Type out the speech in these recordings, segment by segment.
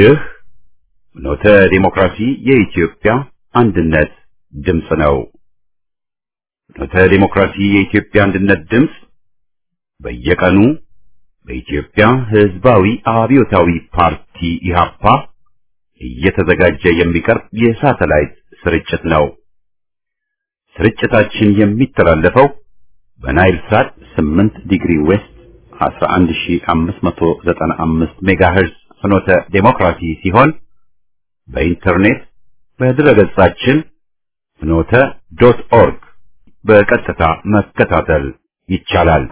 ይህ ኖተ ዲሞክራሲ የኢትዮጵያ አንድነት ድምፅ ነው። ኖተ ዲሞክራሲ የኢትዮጵያ አንድነት ድምፅ በየቀኑ በኢትዮጵያ ሕዝባዊ አብዮታዊ ፓርቲ ኢህአፓ እየተዘጋጀ የሚቀርብ የሳተላይት ስርጭት ነው። ስርጭታችን የሚተላለፈው በናይል ሳት 8 ዲግሪ ዌስት 11595 ሜጋሄርዝ ፍኖተ ዴሞክራሲ ሲሆን በኢንተርኔት በድረገጻችን ፍኖተ ዶት ኦርግ በቀጥታ መከታተል ይቻላል።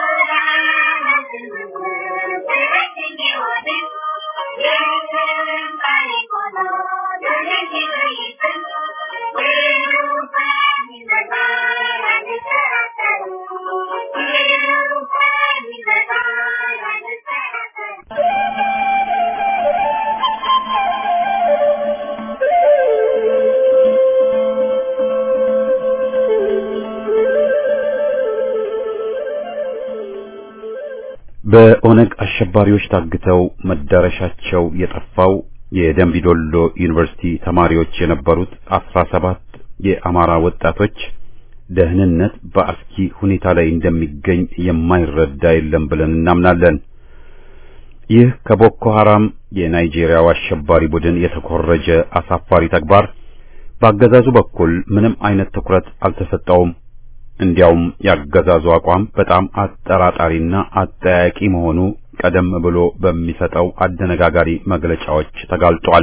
በኦነግ አሸባሪዎች ታግተው መዳረሻቸው የጠፋው የደንቢዶሎ ዩኒቨርሲቲ ተማሪዎች የነበሩት አስራ ሰባት የአማራ ወጣቶች ደህንነት በአስኪ ሁኔታ ላይ እንደሚገኝ የማይረዳ የለም ብለን እናምናለን። ይህ ከቦኮ ሐራም የናይጄሪያው አሸባሪ ቡድን የተኮረጀ አሳፋሪ ተግባር በአገዛዙ በኩል ምንም አይነት ትኩረት አልተሰጠውም። እንዲያውም ያገዛዙ አቋም በጣም አጠራጣሪና አጠያቂ መሆኑ ቀደም ብሎ በሚሰጠው አደነጋጋሪ መግለጫዎች ተጋልጧል።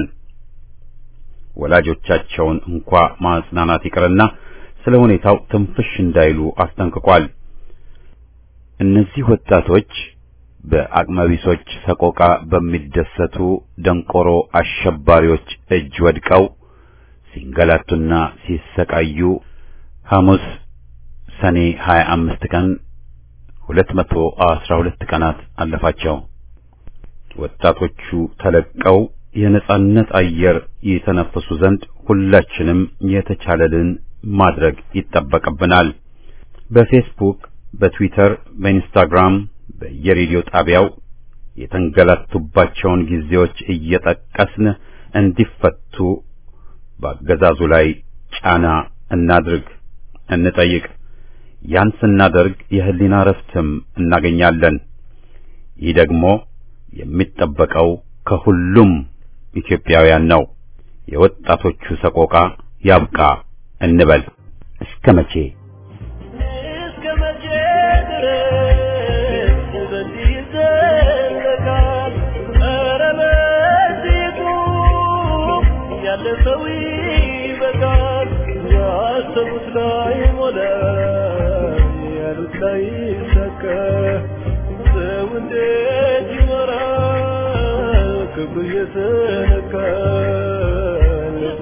ወላጆቻቸውን እንኳ ማጽናናት ይቅርና ስለ ሁኔታው ትንፍሽ እንዳይሉ አስጠንቅቋል። እነዚህ ወጣቶች በአቅመቢሶች ሰቆቃ በሚደሰቱ ደንቆሮ አሸባሪዎች እጅ ወድቀው ሲንገላቱና ሲሰቃዩ ሐሙስ ሰኔ 25 ቀን 212 ቀናት አለፋቸው። ወጣቶቹ ተለቀው የነጻነት አየር የተነፈሱ ዘንድ ሁላችንም የተቻለልን ማድረግ ይጠበቅብናል። በፌስቡክ፣ በትዊተር፣ በኢንስታግራም፣ በየሬዲዮ ጣቢያው የተንገላቱባቸውን ጊዜዎች እየጠቀስን እንዲፈቱ በአገዛዙ ላይ ጫና እናድርግ፣ እንጠይቅ። ያን ስናደርግ የህሊና ረፍትም እናገኛለን። ይህ ደግሞ የሚጠበቀው ከሁሉም ኢትዮጵያውያን ነው። የወጣቶቹ ሰቆቃ ያብቃ እንበል። እስከ መቼ እስከ መቼ ድረስ በዚህ ይዘለቃል? ኧረ በዚሁ ያለፈው ይበቃል። ያሰቡት ላይ ሞላ፣ ያሉት ላይ ይሳካ። ሰው እንዴት ይኖራል? ክብሩ እየተነካ ልቡ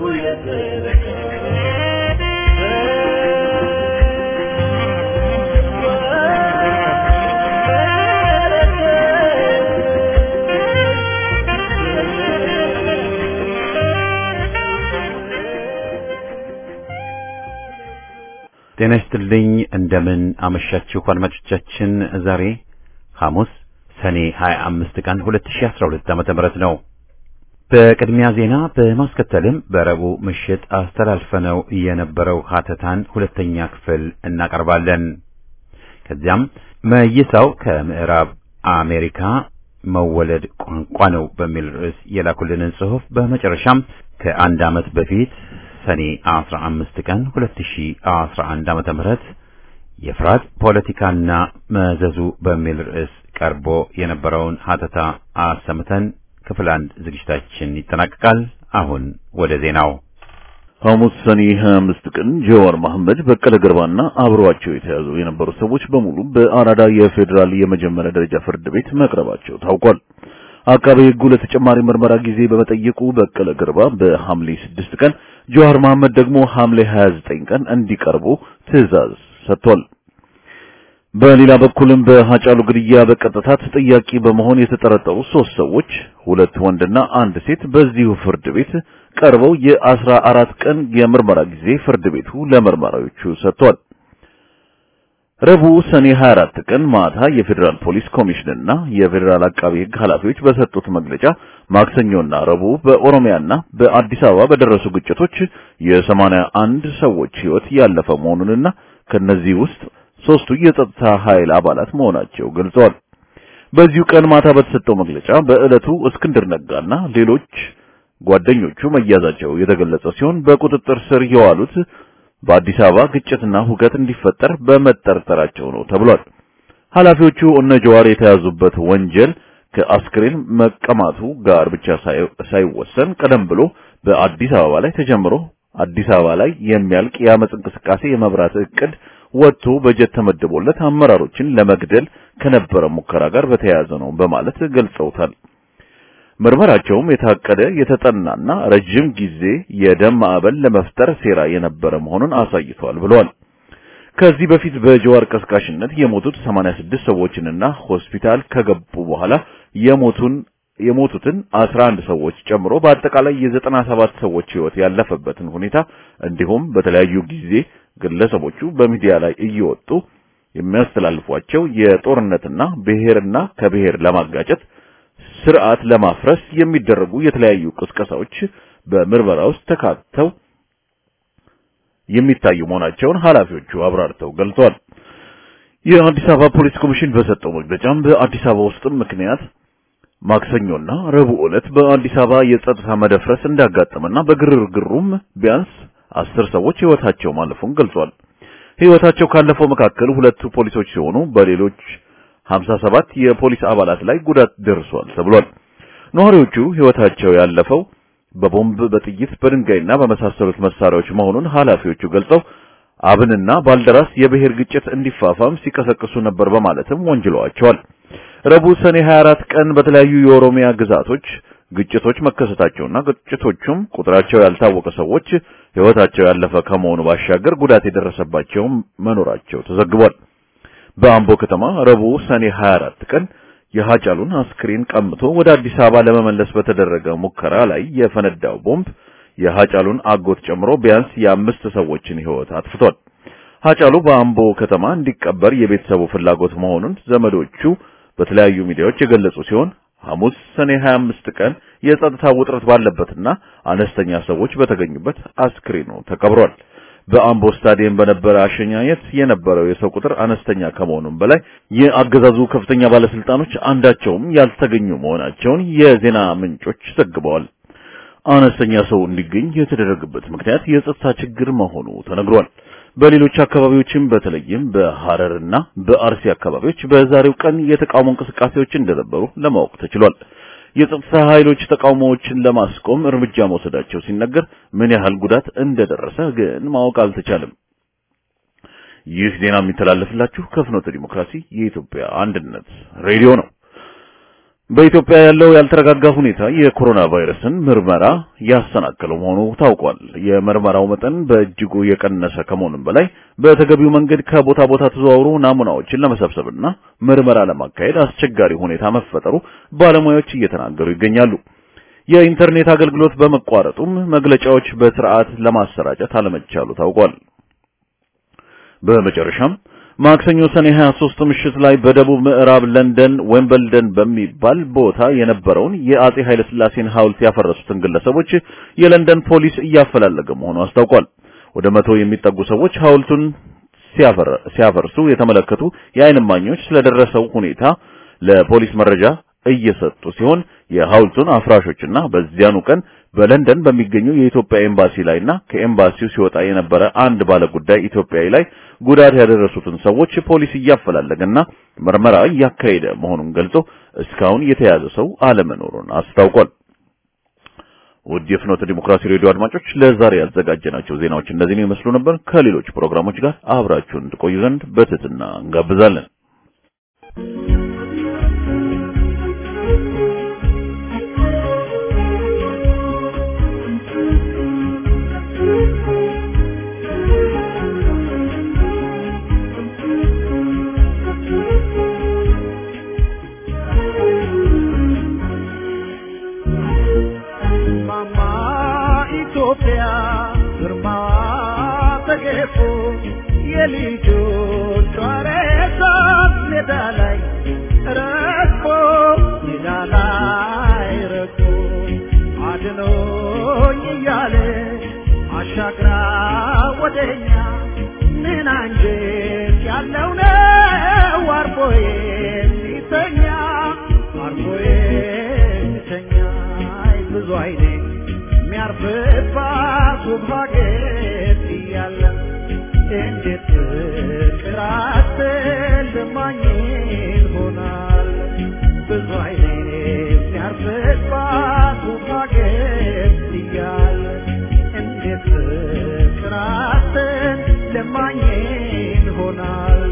ጤና ይስጥልኝ። እንደምን አመሻችሁ አድማጮቻችን። ዛሬ ሐሙስ ሰኔ 25 ቀን 2012 ዓመተ ምህረት ነው። በቅድሚያ ዜና በማስከተልም በረቡዕ ምሽት አስተላልፈነው የነበረው ሀተታን ሁለተኛ ክፍል እናቀርባለን። ከዚያም መይሳው ከምዕራብ አሜሪካ መወለድ ቋንቋ ነው በሚል ርዕስ የላኩልንን ጽሑፍ በመጨረሻም ከአንድ ዓመት በፊት ሰኔ 15 ቀን 2011 ዓመተ ምህረት የፍርሃት ፖለቲካና መዘዙ በሚል ርዕስ ቀርቦ የነበረውን ሀተታ አሰምተን ክፍል አንድ ዝግጅታችን ይጠናቀቃል። አሁን ወደ ዜናው። ሐሙስ ሰኔ 25 ቀን ጀዋር መሐመድ፣ በቀለ ገርባና አብረዋቸው የተያዙ የነበሩ ሰዎች በሙሉ በአራዳ የፌዴራል የመጀመሪያ ደረጃ ፍርድ ቤት መቅረባቸው ታውቋል። አቃቤ ሕጉ ለተጨማሪ ምርመራ ጊዜ በመጠየቁ በቀለ ገርባ በሐምሌ 6 ቀን፣ ጀዋር መሐመድ ደግሞ ሐምሌ 29 ቀን እንዲቀርቡ ትዕዛዝ ሰጥቷል። በሌላ በኩልም በሃጫሉ ግድያ በቀጥታ ተጠያቂ በመሆን የተጠረጠሩ ሶስት ሰዎች ሁለት ወንድና አንድ ሴት በዚሁ ፍርድ ቤት ቀርበው የአስራ አራት ቀን የምርመራ ጊዜ ፍርድ ቤቱ ለመርማሪዎቹ ሰጥቷል። ረቡዕ ሰኔ 24 ቀን ማታ የፌዴራል ፖሊስ ኮሚሽንና የፌዴራል አቃቢ ሕግ ኃላፊዎች በሰጡት መግለጫ ማክሰኞና ረቡዕ በኦሮሚያና በአዲስ አበባ በደረሱ ግጭቶች የሰማንያ አንድ ሰዎች ሕይወት ያለፈ መሆኑንና ከነዚህ ውስጥ ሶስቱ የጸጥታ ኃይል አባላት መሆናቸው ገልጸዋል። በዚሁ ቀን ማታ በተሰጠው መግለጫ በዕለቱ እስክንድር ነጋና ሌሎች ጓደኞቹ መያዛቸው የተገለጸ ሲሆን በቁጥጥር ስር የዋሉት በአዲስ አበባ ግጭትና ሁከት እንዲፈጠር በመጠርጠራቸው ነው ተብሏል። ኃላፊዎቹ እነ ጀዋር የተያዙበት ወንጀል ከአስክሬን መቀማቱ ጋር ብቻ ሳይወሰን ቀደም ብሎ በአዲስ አበባ ላይ ተጀምሮ አዲስ አበባ ላይ የሚያልቅ የአመጽ እንቅስቃሴ የመብራት እቅድ ወጥቶ በጀት ተመድቦለት አመራሮችን ለመግደል ከነበረ ሙከራ ጋር በተያያዘ ነው በማለት ገልጸውታል። ምርመራቸውም የታቀደ የተጠናና ረጅም ጊዜ የደም ማዕበል ለመፍጠር ሴራ የነበረ መሆኑን አሳይቷል ብለዋል። ከዚህ በፊት በጀዋር ቀስቃሽነት የሞቱት 86 ሰዎችንና ሆስፒታል ከገቡ በኋላ የሞቱን የሞቱትን 11 ሰዎች ጨምሮ በአጠቃላይ የ97 ሰዎች ሕይወት ያለፈበትን ሁኔታ እንዲሁም በተለያዩ ጊዜ ግለሰቦቹ በሚዲያ ላይ እየወጡ የሚያስተላልፏቸው የጦርነትና ብሔርና ከብሔር ለማጋጨት ስርዓት ለማፍረስ የሚደረጉ የተለያዩ ቅስቀሳዎች በምርመራ ውስጥ ተካተው የሚታዩ መሆናቸውን ኃላፊዎቹ አብራርተው ገልጸዋል። የአዲስ አበባ ፖሊስ ኮሚሽን በሰጠው መግለጫም በአዲስ አበባ ውስጥም ምክንያት ማክሰኞና ረቡዕ ዕለት በአዲስ አበባ የጸጥታ መደፍረስ እንዳጋጠመና በግርግሩም ቢያንስ አስር ሰዎች ሕይወታቸው ማለፉን ገልጿል። ሕይወታቸው ካለፈው መካከል ሁለቱ ፖሊሶች ሲሆኑ በሌሎች 57 የፖሊስ አባላት ላይ ጉዳት ደርሷል ተብሏል። ነዋሪዎቹ ሕይወታቸው ያለፈው በቦምብ፣ በጥይት፣ በድንጋይና በመሳሰሉት መሳሪያዎች መሆኑን ኃላፊዎቹ ገልጸው አብንና ባልደራስ የብሔር ግጭት እንዲፋፋም ሲቀሰቅሱ ነበር በማለትም ወንጅለዋቸዋል። ረቡዕ ሰኔ 24 ቀን በተለያዩ የኦሮሚያ ግዛቶች ግጭቶች መከሰታቸውና ግጭቶቹም ቁጥራቸው ያልታወቀ ሰዎች ሕይወታቸው ያለፈ ከመሆኑ ባሻገር ጉዳት የደረሰባቸው መኖራቸው ተዘግቧል። በአምቦ ከተማ ረቡዕ ሰኔ 24 ቀን የሃጫሉን አስክሬን ቀምቶ ወደ አዲስ አበባ ለመመለስ በተደረገ ሙከራ ላይ የፈነዳው ቦምብ የሃጫሉን አጎት ጨምሮ ቢያንስ የአምስት ሰዎችን ሕይወት አጥፍቷል። ሃጫሉ በአምቦ ከተማ እንዲቀበር የቤተሰቡ ፍላጎት መሆኑን ዘመዶቹ በተለያዩ ሚዲያዎች የገለጹ ሲሆን ሐሙስ ሰኔ 25 ቀን የጸጥታ ውጥረት ባለበትና አነስተኛ ሰዎች በተገኙበት አስክሬኑ ተቀብሯል። በአምቦ ስታዲየም በነበረ አሸኛኘት የነበረው የሰው ቁጥር አነስተኛ ከመሆኑም በላይ የአገዛዙ ከፍተኛ ባለስልጣኖች አንዳቸውም ያልተገኙ መሆናቸውን የዜና ምንጮች ዘግበዋል። አነስተኛ ሰው እንዲገኝ የተደረገበት ምክንያት የጸጥታ ችግር መሆኑ ተነግሯል። በሌሎች አካባቢዎችም በተለይም በሐረርና በአርሲ አካባቢዎች በዛሬው ቀን የተቃውሞ እንቅስቃሴዎች እንደነበሩ ለማወቅ ተችሏል። የጸጥታ ኃይሎች ተቃውሞዎችን ለማስቆም እርምጃ መውሰዳቸው ሲነገር ምን ያህል ጉዳት እንደደረሰ ግን ማወቅ አልተቻለም። ይህ ዜና የሚተላለፍላችሁ ከፍኖተ ዲሞክራሲ የኢትዮጵያ አንድነት ሬዲዮ ነው። በኢትዮጵያ ያለው ያልተረጋጋ ሁኔታ የኮሮና ቫይረስን ምርመራ ያሰናከለው መሆኑ ታውቋል። የምርመራው መጠን በእጅጉ የቀነሰ ከመሆኑም በላይ በተገቢው መንገድ ከቦታ ቦታ ተዘዋውሮ ናሙናዎችን ለመሰብሰብና ምርመራ ለማካሄድ አስቸጋሪ ሁኔታ መፈጠሩ ባለሙያዎች እየተናገሩ ይገኛሉ። የኢንተርኔት አገልግሎት በመቋረጡም መግለጫዎች በስርዓት ለማሰራጨት አለመቻሉ ታውቋል። በመጨረሻም ማክሰኞ ሰኔ 23 ምሽት ላይ በደቡብ ምዕራብ ለንደን ዌምበልደን በሚባል ቦታ የነበረውን የአጼ ኃይለ ሥላሴን ሐውልት ያፈረሱትን ግለሰቦች የለንደን ፖሊስ እያፈላለገ መሆኑ አስታውቋል። ወደ መቶ የሚጠጉ ሰዎች ሐውልቱን ሲያፈርሱ የተመለከቱ የዓይን እማኞች ስለደረሰው ሁኔታ ለፖሊስ መረጃ እየሰጡ ሲሆን የሐውልቱን አፍራሾችና በዚያኑ ቀን በለንደን በሚገኘው የኢትዮጵያ ኤምባሲ ላይና ከኤምባሲው ሲወጣ የነበረ አንድ ባለ ጉዳይ ኢትዮጵያዊ ላይ ጉዳት ያደረሱትን ሰዎች ፖሊስ እያፈላለገና ምርመራ እያካሄደ መሆኑን ገልጾ እስካሁን የተያዘ ሰው አለመኖሩን አስታውቋል። ውድ የፍኖተ ዲሞክራሲ ሬዲዮ አድማጮች ለዛሬ ያዘጋጀናቸው ዜናዎች እነዚህን ይመስሉ ነበር። ከሌሎች ፕሮግራሞች ጋር አብራችሁን ትቆዩ ዘንድ በትህትና እንጋብዛለን። የልጆቿ አንጀት ያለው ነው አርፎ የሚተኛ አርፎ የሚተኛ አይ ብዙ አይኔ የሚያርፍባት ውብ ሀገር እያለ እንዴት ፍቅር አትልማኝ ይሆናል ብዙ አይኔ የሚያርፍባት ውብ ሀገር እያለ እንዴት ፍቅር አትልማኝ ይሆናል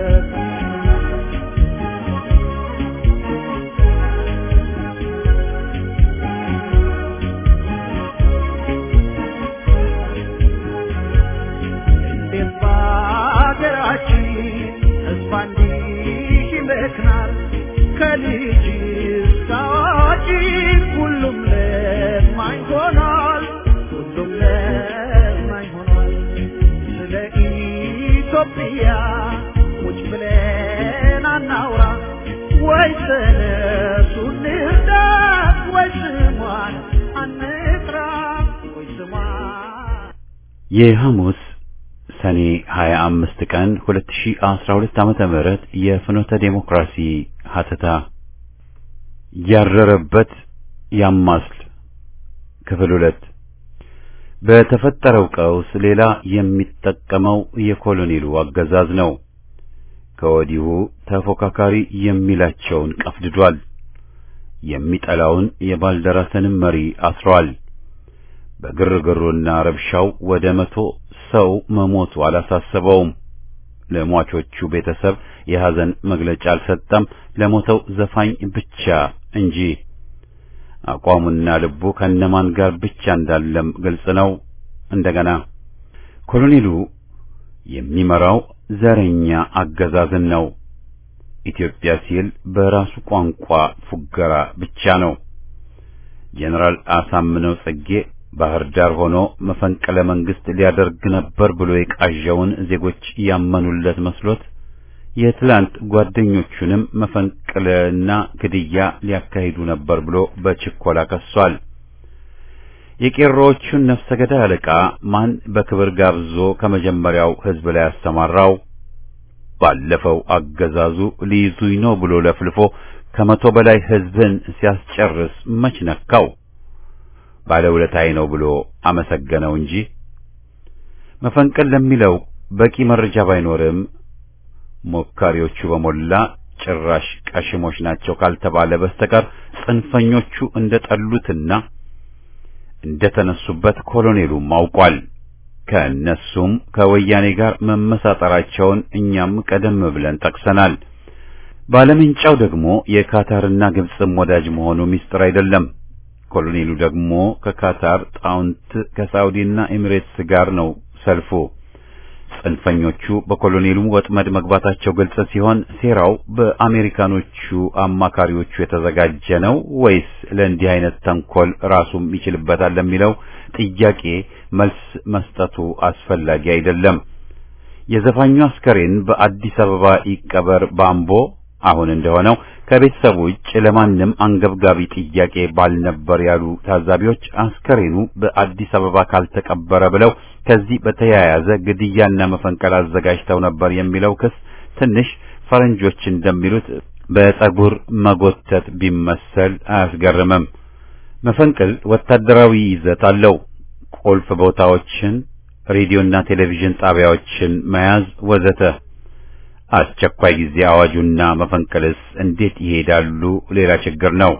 እንዴት በሀገራችን ተስፋ እንዲህ ይመክናል ከልጅ እስከ አዋቂ ሁሉም ለማኝ ሆኗል ሁሉም ለማኝ ሆኗል ስለ ኢትዮጵያ ቁጭ ብለን አናውራ ወይ ተነሱ እንርዳት ወይ ስሟን አንጥራ ወይ ስሟን የሐሙስ ሰኔ 25 ቀን 2012 ዓመተ ምህረት የፍኖተ ዴሞክራሲ ሀተታ ያረረበት ያማስል ክፍል ሁለት በተፈጠረው ቀውስ ሌላ የሚጠቀመው የኮሎኔሉ አገዛዝ ነው። ከወዲሁ ተፎካካሪ የሚላቸውን ቀፍድዷል። የሚጠላውን የባልደራስንም መሪ አስሯል። በግርግሩና ረብሻው ወደ መቶ ሰው መሞቱ አላሳሰበውም። ለሟቾቹ ቤተሰብ የሐዘን መግለጫ አልሰጠም፣ ለሞተው ዘፋኝ ብቻ እንጂ። አቋሙና ልቡ ከነማን ጋር ብቻ እንዳለም ግልጽ ነው። እንደገና ኮሎኔሉ የሚመራው ዘረኛ አገዛዝን ነው። ኢትዮጵያ ሲል በራሱ ቋንቋ ፉገራ ብቻ ነው። ጄኔራል አሳምነው ጽጌ ባህር ዳር ሆኖ መፈንቅለ መንግስት ሊያደርግ ነበር ብሎ የቃዣውን ዜጎች ያመኑለት መስሎት የትላንት ጓደኞቹንም መፈንቅለና ግድያ ሊያካሂዱ ነበር ብሎ በችኮላ ከሷል። የቄሮዎቹን ነፍሰ ገዳይ አለቃ ማን በክብር ጋብዞ ከመጀመሪያው ህዝብ ላይ ያስተማራው? ባለፈው አገዛዙ ሊይዙኝ ነው ብሎ ለፍልፎ ከመቶ በላይ ህዝብን ሲያስጨርስ መች ነካው? ባለውለታዬ ነው ብሎ አመሰገነው እንጂ መፈንቅል ለሚለው በቂ መረጃ ባይኖርም ሞካሪዎቹ በሞላ ጭራሽ ቀሽሞች ናቸው ካልተባለ በስተቀር ጽንፈኞቹ እንደጠሉትና እንደተነሱበት ኮሎኔሉም አውቋል። ከእነሱም ከወያኔ ጋር መመሳጠራቸውን እኛም ቀደም ብለን ጠቅሰናል። ባለምንጫው ደግሞ የካታርና ግብፅም ወዳጅ መሆኑ ሚስጥር አይደለም። ኮሎኔሉ ደግሞ ከካታር ጣውንት ከሳውዲና ኤሚሬትስ ጋር ነው ሰልፉ። ጽንፈኞቹ በኮሎኔሉ ወጥመድ መግባታቸው ግልጽ ሲሆን ሴራው በአሜሪካኖቹ አማካሪዎቹ የተዘጋጀ ነው ወይስ ለእንዲህ አይነት ተንኮል ራሱም ይችልበታል ለሚለው ጥያቄ መልስ መስጠቱ አስፈላጊ አይደለም። የዘፋኙ አስከሬን በአዲስ አበባ ይቀበር ባምቦ አሁን እንደሆነው ከቤተሰቡ ውጭ ለማንም አንገብጋቢ ጥያቄ ባልነበር ያሉ ታዛቢዎች አስከሬኑ በአዲስ አበባ ካልተቀበረ ብለው ከዚህ በተያያዘ ግድያና መፈንቀል አዘጋጅተው ነበር የሚለው ክስ ትንሽ ፈረንጆች እንደሚሉት በፀጉር መጎተት ቢመሰል አያስገርምም። መፈንቅል ወታደራዊ ይዘት አለው። ቁልፍ ቦታዎችን፣ ሬዲዮና ቴሌቪዥን ጣቢያዎችን መያዝ ወዘተ። አስቸኳይ ጊዜ አዋጁና መፈንቅልስ እንዴት ይሄዳሉ? ሌላ ችግር ነው።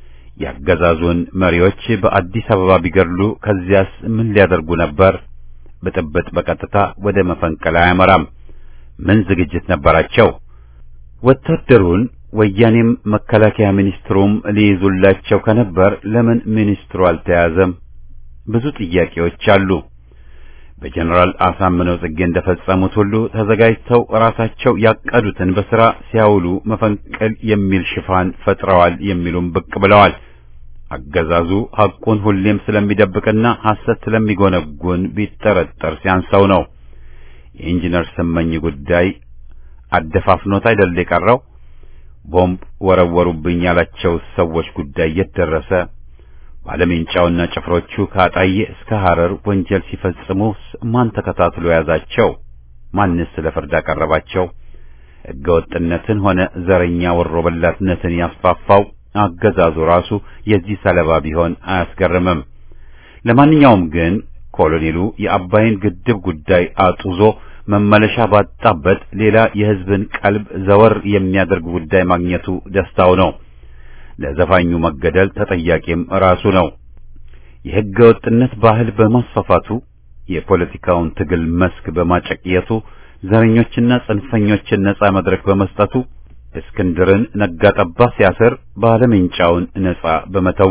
ያገዛዙን መሪዎች በአዲስ አበባ ቢገድሉ ከዚያስ ምን ሊያደርጉ ነበር? ብጥብጥ በቀጥታ ወደ መፈንቅል አያመራም። ምን ዝግጅት ነበራቸው? ወታደሩን ወያኔም መከላከያ ሚኒስትሩም ሊይዙላቸው ከነበር ለምን ሚኒስትሩ አልተያዘም? ብዙ ጥያቄዎች አሉ። በጀነራል አሳምነው ጽጌ እንደፈጸሙት ሁሉ ተዘጋጅተው ራሳቸው ያቀዱትን በሥራ ሲያውሉ መፈንቅል የሚል ሽፋን ፈጥረዋል የሚሉም ብቅ ብለዋል። አገዛዙ ሐቁን ሁሌም ስለሚደብቅና ሐሰት ስለሚጎነጉን ቢጠረጠር ሲያንሰው ነው። የኢንጂነር ስመኝ ጉዳይ አደፋፍኖት አይደል የቀረው? ቦምብ ወረወሩብኝ ያላቸው ሰዎች ጉዳይ የት ደረሰ? ባለሜንጫውና ጭፍሮቹ ከአጣዬ እስከ ሐረር ወንጀል ሲፈጽሙ ማን ተከታትሎ ያዛቸው? ማንስ ለፍርድ አቀረባቸው? ሕገወጥነትን ሆነ ዘረኛ ወሮበላትነትን ያስፋፋው አገዛዙ ራሱ የዚህ ሰለባ ቢሆን አያስገርምም። ለማንኛውም ግን ኮሎኔሉ የአባይን ግድብ ጉዳይ አጡዞ መመለሻ ባጣበት ሌላ የሕዝብን ቀልብ ዘወር የሚያደርግ ጉዳይ ማግኘቱ ደስታው ነው። ለዘፋኙ መገደል ተጠያቂም ራሱ ነው። የሕገ ወጥነት ባህል በማስፋፋቱ የፖለቲካውን ትግል መስክ በማጨቅየቱ ዘረኞችና ጽንፈኞችን ነጻ መድረክ በመስጠቱ እስክንድርን ነጋጠባ ሲያስር ባለሜንጫውን ነጻ በመተው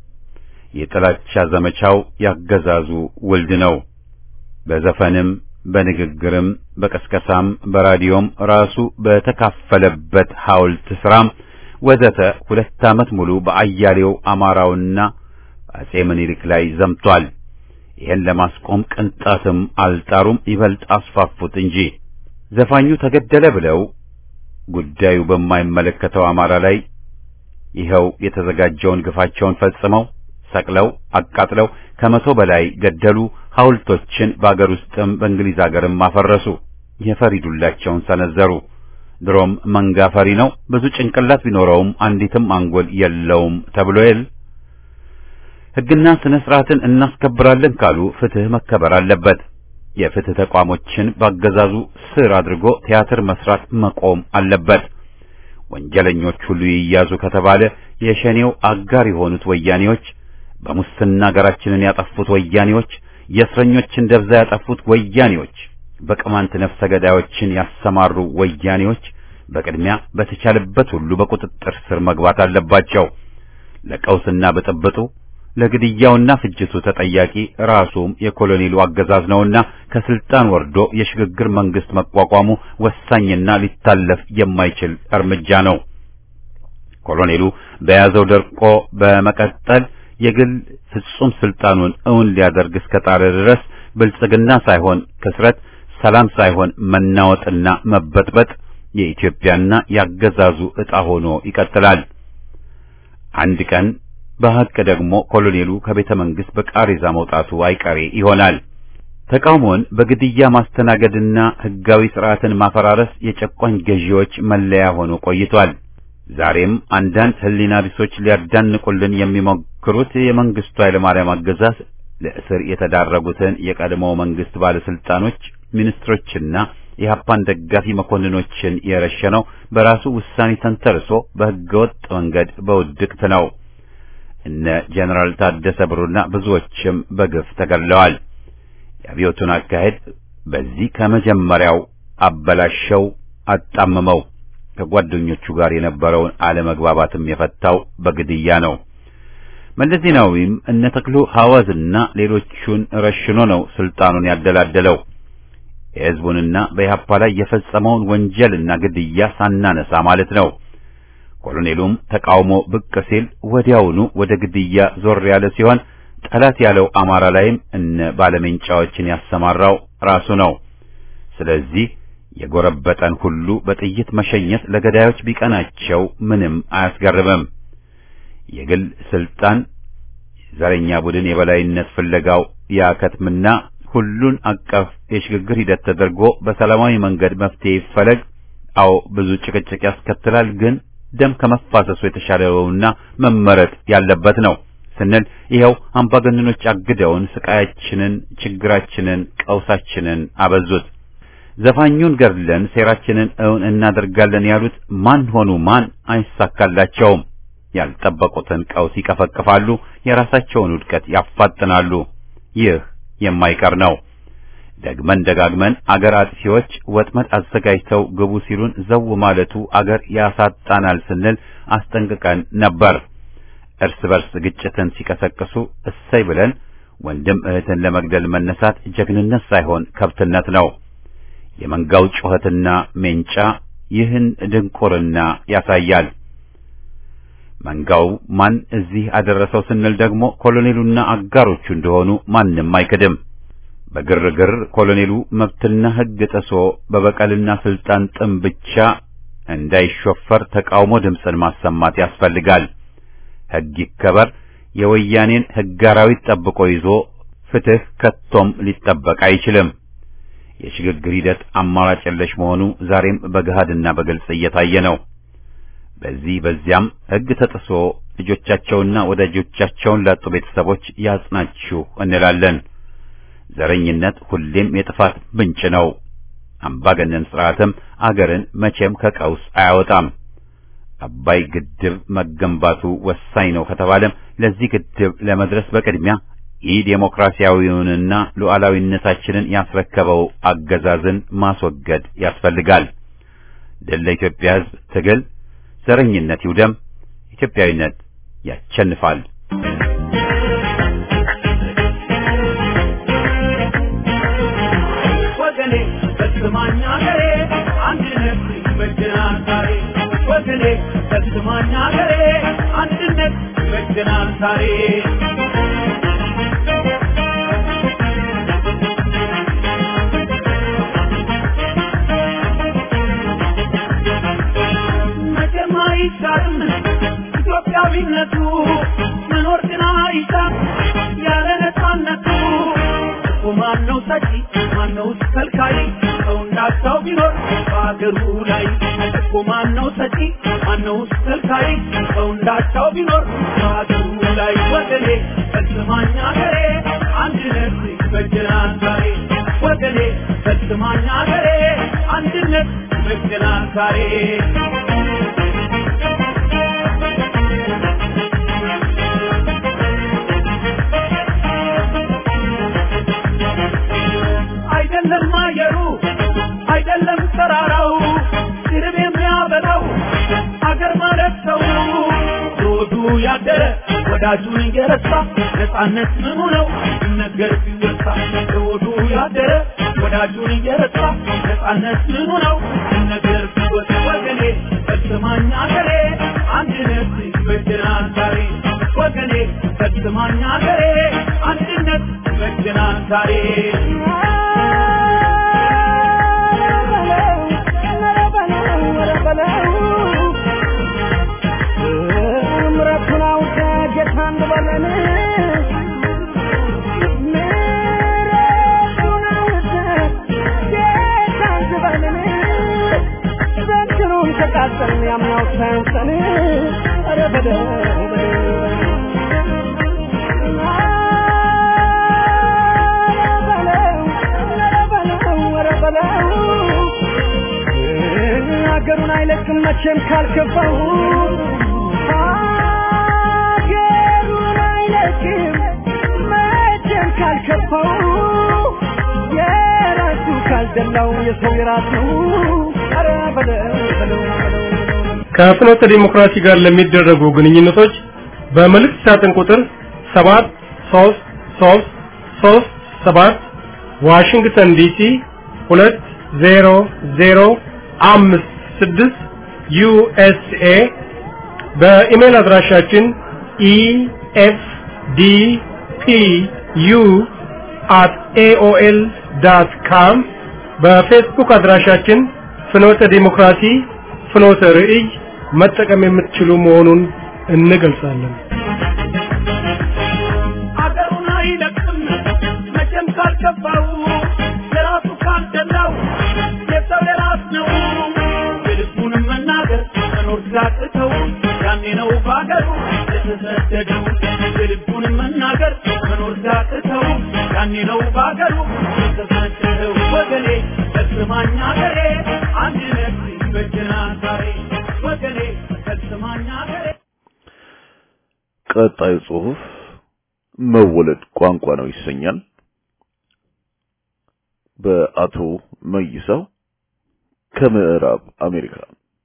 የጥላቻ ዘመቻው ያገዛዙ ውልድ ነው። በዘፈንም በንግግርም በቀስቀሳም በራዲዮም ራሱ በተካፈለበት ሐውልት ስራም ወዘተ ሁለት ዓመት ሙሉ በአያሌው አማራውና አጼ ምኒልክ ላይ ዘምቷል። ይህን ለማስቆም ቅንጣትም አልጣሩም፣ ይበልጥ አስፋፉት እንጂ ዘፋኙ ተገደለ ብለው ጉዳዩ በማይመለከተው አማራ ላይ ይኸው የተዘጋጀውን ግፋቸውን ፈጽመው ሰቅለው አቃጥለው ከመቶ በላይ ገደሉ። ሐውልቶችን በአገር ውስጥም በእንግሊዝ አገርም አፈረሱ። የፈሪዱላቸውን ሰነዘሩ። ድሮም መንጋ ፈሪ ነው። ብዙ ጭንቅላት ቢኖረውም አንዲትም አንጎል የለውም ተብሎ የል ሕግና ስነ ስርዓትን እናስከብራለን ካሉ ፍትህ መከበር አለበት። የፍትህ ተቋሞችን ባገዛዙ ስር አድርጎ ቲያትር መስራት መቆም አለበት። ወንጀለኞች ሁሉ ይያዙ ከተባለ የሸኔው አጋር የሆኑት ወያኔዎች፣ በሙስና ሀገራችንን ያጠፉት ወያኔዎች፣ የእስረኞችን ደብዛ ያጠፉት ወያኔዎች፣ በቅማንት ነፍሰ ገዳዮችን ያሰማሩ ወያኔዎች በቅድሚያ በተቻለበት ሁሉ በቁጥጥር ስር መግባት አለባቸው። ለቀውስና ብጥብጡ ለግድያውና ፍጅቱ ተጠያቂ ራሱም የኮሎኔሉ አገዛዝ ነውና ከስልጣን ወርዶ የሽግግር መንግስት መቋቋሙ ወሳኝና ሊታለፍ የማይችል እርምጃ ነው። ኮሎኔሉ በያዘው ደርቆ በመቀጠል የግል ፍጹም ስልጣኑን እውን ሊያደርግ እስከጣረ ድረስ ብልጽግና ሳይሆን ክስረት፣ ሰላም ሳይሆን መናወጥና መበጥበጥ የኢትዮጵያና ያገዛዙ ዕጣ ሆኖ ይቀጥላል። አንድ ቀን በሐቅ ደግሞ ኮሎኔሉ ከቤተ መንግስት በቃሬዛ መውጣቱ አይቀሬ ይሆናል። ተቃውሞን በግድያ ማስተናገድና ህጋዊ ስርዓትን ማፈራረስ የጨቋኝ ገዢዎች መለያ ሆኖ ቆይቷል። ዛሬም አንዳንድ ህሊና ቢሶች ሊያዳንቁልን የሚሞክሩት የመንግስቱ ኃይለማርያም አገዛዝ ለእስር የተዳረጉትን የቀድሞ መንግስት ባለስልጣኖች፣ ሚኒስትሮችና የሀፓን ደጋፊ መኮንኖችን የረሸነው በራሱ ውሳኔ ተንተርሶ በህገወጥ መንገድ በውድቅት ነው። እነ ጀነራል ታደሰ ብሩና ብዙዎችም በግፍ ተገድለዋል። የአብዮቱን አካሄድ በዚህ ከመጀመሪያው አበላሸው፣ አጣመመው። ከጓደኞቹ ጋር የነበረውን አለመግባባትም የፈታው በግድያ ነው። መለስ ዜናዊም እነ ተክሉ ሐዋዝና ሌሎቹን ረሽኖ ነው ስልጣኑን ያደላደለው። የህዝቡንና በኢህአፓ ላይ የፈጸመውን ወንጀልና ግድያ ሳናነሳ ማለት ነው። ኮሎኔሉም ተቃውሞ ብቅ ሲል ወዲያውኑ ወደ ግድያ ዞር ያለ ሲሆን ጠላት ያለው አማራ ላይም እነ ባለሜንጫዎችን ያሰማራው ራሱ ነው። ስለዚህ የጎረበጠን ሁሉ በጥይት መሸኘት ለገዳዮች ቢቀናቸው ምንም አያስገርምም። የግል ስልጣን ዘረኛ ቡድን የበላይነት ፍለጋው ያከትምና ሁሉን አቀፍ የሽግግር ሂደት ተደርጎ በሰላማዊ መንገድ መፍትሄ ይፈለግ። አዎ ብዙ ጭቅጭቅ ያስከትላል፣ ግን ደም ከመፋሰሱ የተሻለውና መመረጥ ያለበት ነው ስንል ይኸው አምባገነኖች አግደውን ስቃያችንን፣ ችግራችንን፣ ቀውሳችንን አበዙት። ዘፋኙን ገድለን ሴራችንን እውን እናደርጋለን ያሉት ማን ሆኑ ማን አይሳካላቸውም። ያልጠበቁትን ቀውስ ይቀፈቅፋሉ፣ የራሳቸውን ውድቀት ያፋጥናሉ። ይህ የማይቀር ነው። ደግመን ደጋግመን አገር አጥፊዎች ወጥመድ አዘጋጅተው ግቡ ሲሉን ዘው ማለቱ አገር ያሳጣናል ስንል አስጠንቅቀን ነበር። እርስ በርስ ግጭትን ሲቀሰቅሱ እሰይ ብለን ወንድም እህትን ለመግደል መነሳት ጀግንነት ሳይሆን ከብትነት ነው። የመንጋው ጩኸትና ሜንጫ ይህን ድንቁርና ያሳያል። መንጋው ማን እዚህ አደረሰው ስንል ደግሞ ኮሎኔሉና አጋሮቹ እንደሆኑ ማንም አይክድም። በግርግር ኮሎኔሉ መብትና ሕግ ጥሶ በበቀልና ስልጣን ጥም ብቻ እንዳይሾፈር ተቃውሞ ድምፅን ማሰማት ያስፈልጋል። ሕግ ይከበር፣ የወያኔን ሕግ አራዊት ጠብቆ ይዞ ፍትህ ከቶም ሊጠበቅ አይችልም። የሽግግር ሂደት አማራጭ የለሽ መሆኑ ዛሬም በገሃድና በግልጽ እየታየ ነው። በዚህ በዚያም ሕግ ተጥሶ ልጆቻቸውና ወዳጆቻቸውን ላጡ ቤተሰቦች ያጽናችሁ እንላለን። ዘረኝነት ሁሌም የጥፋት ምንጭ ነው። አምባገነን ስርዓትም አገርን መቼም ከቀውስ አያወጣም። አባይ ግድብ መገንባቱ ወሳኝ ነው ከተባለም ለዚህ ግድብ ለመድረስ በቅድሚያ ይህ ዴሞክራሲያዊውንና ሉዓላዊነታችንን ያስረከበው አገዛዝን ማስወገድ ያስፈልጋል። ድል ለኢትዮጵያ ሕዝብ ትግል፣ ዘረኝነት ይውደም፣ ኢትዮጵያዊነት ያሸንፋል። ወገኔ በስማኝ አገሬ አንድነት ይበጀናል ዛሬ ወገኔ በስማኝ አገሬ አንድነት ይበጀናል ዛሬ መቼም አይሻርም ኢትዮጵያዊነቱ መኖር ግን አይሻም ያለ ነፃነቱ እኮ ማነው ሰጪ ማነው ከልካይ ሰው እንዳቻው ቢኖር በአገሩ ላይ እኮ ማነው ሰጪ ማነው ከልካይ ሰው እንዳቻው ቢኖር በአገሩ ላይ ወገኔ በስማኝ አገሬ አንድነት ይበጀናል ዛሬ ወገኔ በስማኝ አገሬ አንድነት ይበጀናል ዛሬ አይደለም አየሩ አይደለም ተራራው ድርብ የሚያበላው አገር ማለት ሰው ሮዱ ያደረ ወዳጁን እየረሳ ነፃነት ምኑ ነው ሲነገር ሲወሳ ሮዱ ያደረ ወዳጁን እየረሳ ነፃነት ምኑ ነው ሲነገር ሲወሳ ወገኔ ፈጽማኝ አገሬ አንድነት ይበጀናል ዛሬ ወገኔ ፈጽማኝ አገሬ አንድነት ይበጀናል ዛሬ ምረቱን አውቀ ጌታ እንበለን ምረቱን አውቀ ጌታ እንበለን ዘንድሮም ተቃጠልን ያምናው ሳያንሰን ኧረ በለው ሀገሩን አይለቅም መቼም ካልከፋው ሀገሩን አይለቅም መቼም ካልከፋው የራሱ ካልደላው የሰው የራስ ነው ኧረ በለው በለው በለው ከፍኖተ ዲሞክራሲ ጋር ለሚደረጉ ግንኙነቶች በመልእክት ሳጥን ቁጥር 7 3 3 3 7 ዋሽንግተን ዲሲ 20056 ዩኤስኤ በኢሜል አድራሻችን ኢኤፍዲፒዩ at aol.com በፌስቡክ አድራሻችን ፍኖተ ዲሞክራሲ ፍኖተ ርዕይ መጠቀም የምትችሉ መሆኑን እንገልጻለን። አገሩን አይለቅም መቼም ካልገባው የራሱ ካልደላው የሰው የራስ ነው የልቡንም መናገር መኖር ሲያቅተው ያኔ ነው በአገሩ የተሰደደው የልቡንም መናገር መኖር ሲያቅተው ያኔ ነው በአገሩ የተሰደደው ወገኔ ፈጽማኝ አገሬ አንድነት ይበጀናል ዛሬ ወገኔ ፈጽማኝ አገሬ ቀጣዩ ጽሑፍ መወለድ ቋንቋ ነው ይሰኛል። በአቶ መይሳው ከምዕራብ አሜሪካ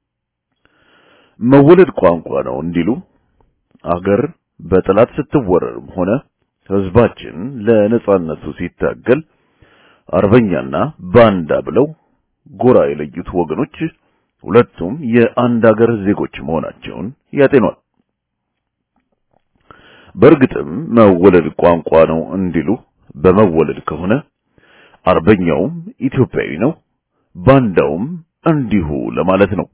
መወለድ ቋንቋ ነው እንዲሉ አገር በጠላት ስትወረርም ሆነ ህዝባችን ለነጻነቱ ሲታገል አርበኛና ባንዳ ብለው ጎራ የለዩት ወገኖች ሁለቱም የአንድ አገር ዜጎች መሆናቸውን ያጤኗል። በእርግጥም መወለድ ቋንቋ ነው እንዲሉ በመወለድ ከሆነ አርበኛውም ኢትዮጵያዊ ነው፣ ባንዳውም እንዲሁ ለማለት ነው።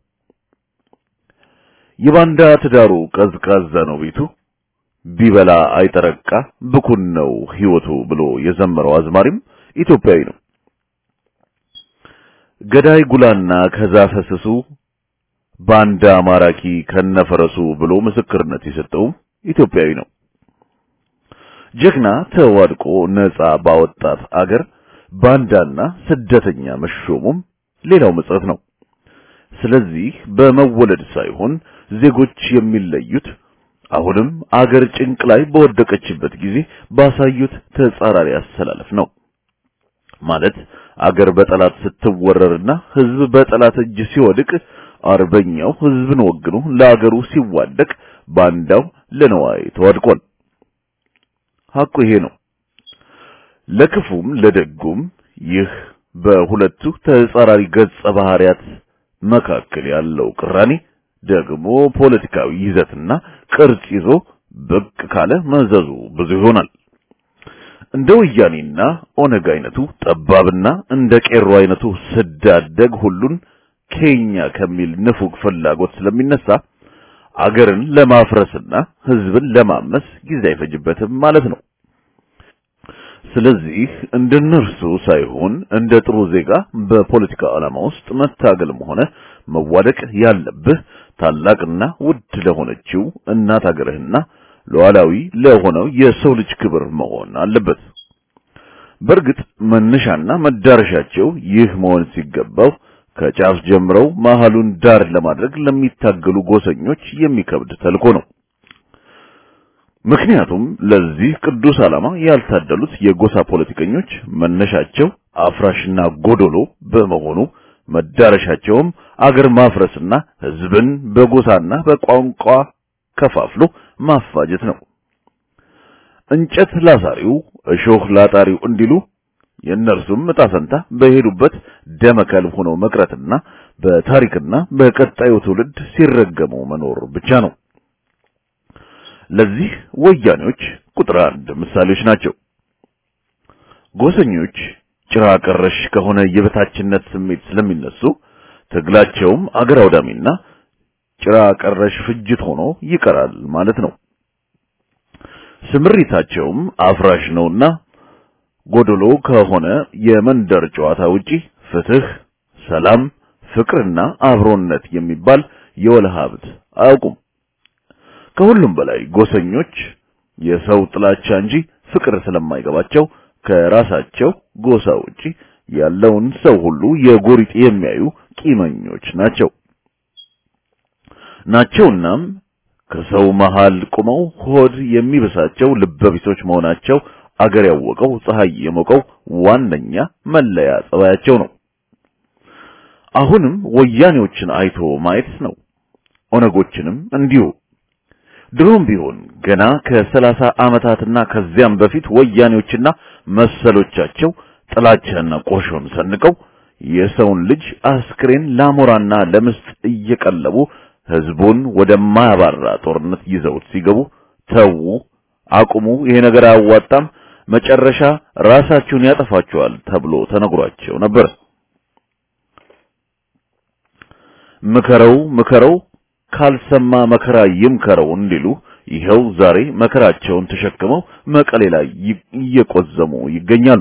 የባንዳ ትዳሩ ቀዝቃዛ ነው ቤቱ፣ ቢበላ አይጠረቃ ብኩን ነው ህይወቱ ብሎ የዘመረው አዝማሪም ኢትዮጵያዊ ነው። ገዳይ ጉላና ከዛፈ ስሱ ባንዳ ማራኪ ከነፈረሱ ብሎ ምስክርነት የሰጠው ኢትዮጵያዊ ነው። ጀግና ተዋድቆ ነጻ ባወጣት አገር ባንዳና ስደተኛ መሾሙም ሌላው ምጸት ነው። ስለዚህ በመወለድ ሳይሆን ዜጎች የሚለዩት አሁንም አገር ጭንቅ ላይ በወደቀችበት ጊዜ ባሳዩት ተጻራሪ አሰላለፍ ነው። ማለት አገር በጠላት ስትወረርና ህዝብ በጠላት እጅ ሲወድቅ አርበኛው ህዝብን ወግኖ ለአገሩ ሲዋደቅ ባንዳው ለነዋይ ተዋድቋል። ሐቁ ይሄ ነው። ለክፉም ለደጉም ይህ በሁለቱ ተጻራሪ ገጸ ባህሪያት መካከል ያለው ቅራኔ ደግሞ ፖለቲካዊ ይዘትና ቅርጽ ይዞ ብቅ ካለ መዘዙ ብዙ ይሆናል። እንደ ወያኔና ኦነግ አይነቱ ጠባብና እንደ ቄሮ አይነቱ ስዳደግ ሁሉን ኬኛ ከሚል ንፉግ ፍላጎት ስለሚነሳ አገርን ለማፍረስና ህዝብን ለማመስ ጊዜ አይፈጅበትም ማለት ነው። ስለዚህ እንደነርሱ ሳይሆን እንደ ጥሩ ዜጋ በፖለቲካ ዓላማ ውስጥ መታገልም ሆነ መዋደቅ ያለብህ ታላቅና ውድ ለሆነችው እናት አገርህና ሉዓላዊ ለሆነው የሰው ልጅ ክብር መሆን አለበት። በእርግጥ መነሻና መዳረሻቸው ይህ መሆን ሲገባው ከጫፍ ጀምረው መሃሉን ዳር ለማድረግ ለሚታገሉ ጎሰኞች የሚከብድ ተልኮ ነው። ምክንያቱም ለዚህ ቅዱስ ዓላማ ያልታደሉት የጎሳ ፖለቲከኞች መነሻቸው አፍራሽና ጎዶሎ በመሆኑ መዳረሻቸውም አገር ማፍረስና ህዝብን በጎሳና በቋንቋ ከፋፍሎ ማፋጀት ነው። እንጨት ላሳሪው እሾህ ላጣሪው እንዲሉ የእነርሱም ዕጣ ፈንታ በሄዱበት ደመከልብ ሆነው መቅረትና በታሪክና በቀጣዩ ትውልድ ሲረገሙ መኖር ብቻ ነው። ለዚህ ወያኔዎች ቁጥር አንድ ምሳሌዎች ናቸው። ጎሰኞች ጭራ ቀረሽ ከሆነ የበታችነት ስሜት ስለሚነሱ ትግላቸውም አገር አውዳሚና ጭራ ቀረሽ ፍጅት ሆኖ ይቀራል ማለት ነው። ስምሪታቸውም አፍራሽ ነውና ጎደሎ ከሆነ የመንደር ጨዋታ ውጪ ፍትህ፣ ሰላም፣ ፍቅርና አብሮነት የሚባል የወለ ሀብት አያውቁም። ከሁሉም በላይ ጎሰኞች የሰው ጥላቻ እንጂ ፍቅር ስለማይገባቸው ከራሳቸው ጎሳ ውጪ ያለውን ሰው ሁሉ የጎሪጥ የሚያዩ ቂመኞች ናቸው ናቸውናም ከሰው መሃል ቁመው ሆድ የሚበሳቸው ልበቢሶች መሆናቸው አገር ያወቀው ፀሐይ የሞቀው ዋነኛ መለያ ጸባያቸው ነው። አሁንም ወያኔዎችን አይቶ ማየት ነው። ኦነጎችንም እንዲሁ። ድሮም ቢሆን ገና ከሰላሳ ዓመታትና ከዚያም በፊት ወያኔዎችና መሰሎቻቸው ጥላቻና ቆሾን ሰንቀው የሰውን ልጅ አስክሬን ላሞራና ለምስጥ እየቀለቡ ህዝቡን ወደማያባራ ጦርነት ይዘውት ሲገቡ ተዉ፣ አቁሙ፣ ይሄ ነገር አያዋጣም፣ መጨረሻ ራሳችሁን ያጠፋችኋል ተብሎ ተነግሯቸው ነበር። ምከረው ምከረው ካልሰማ መከራ ይምከረው እንዲሉ ይኸው ዛሬ መከራቸውን ተሸክመው መቀሌ ላይ እየቆዘሙ ይገኛሉ።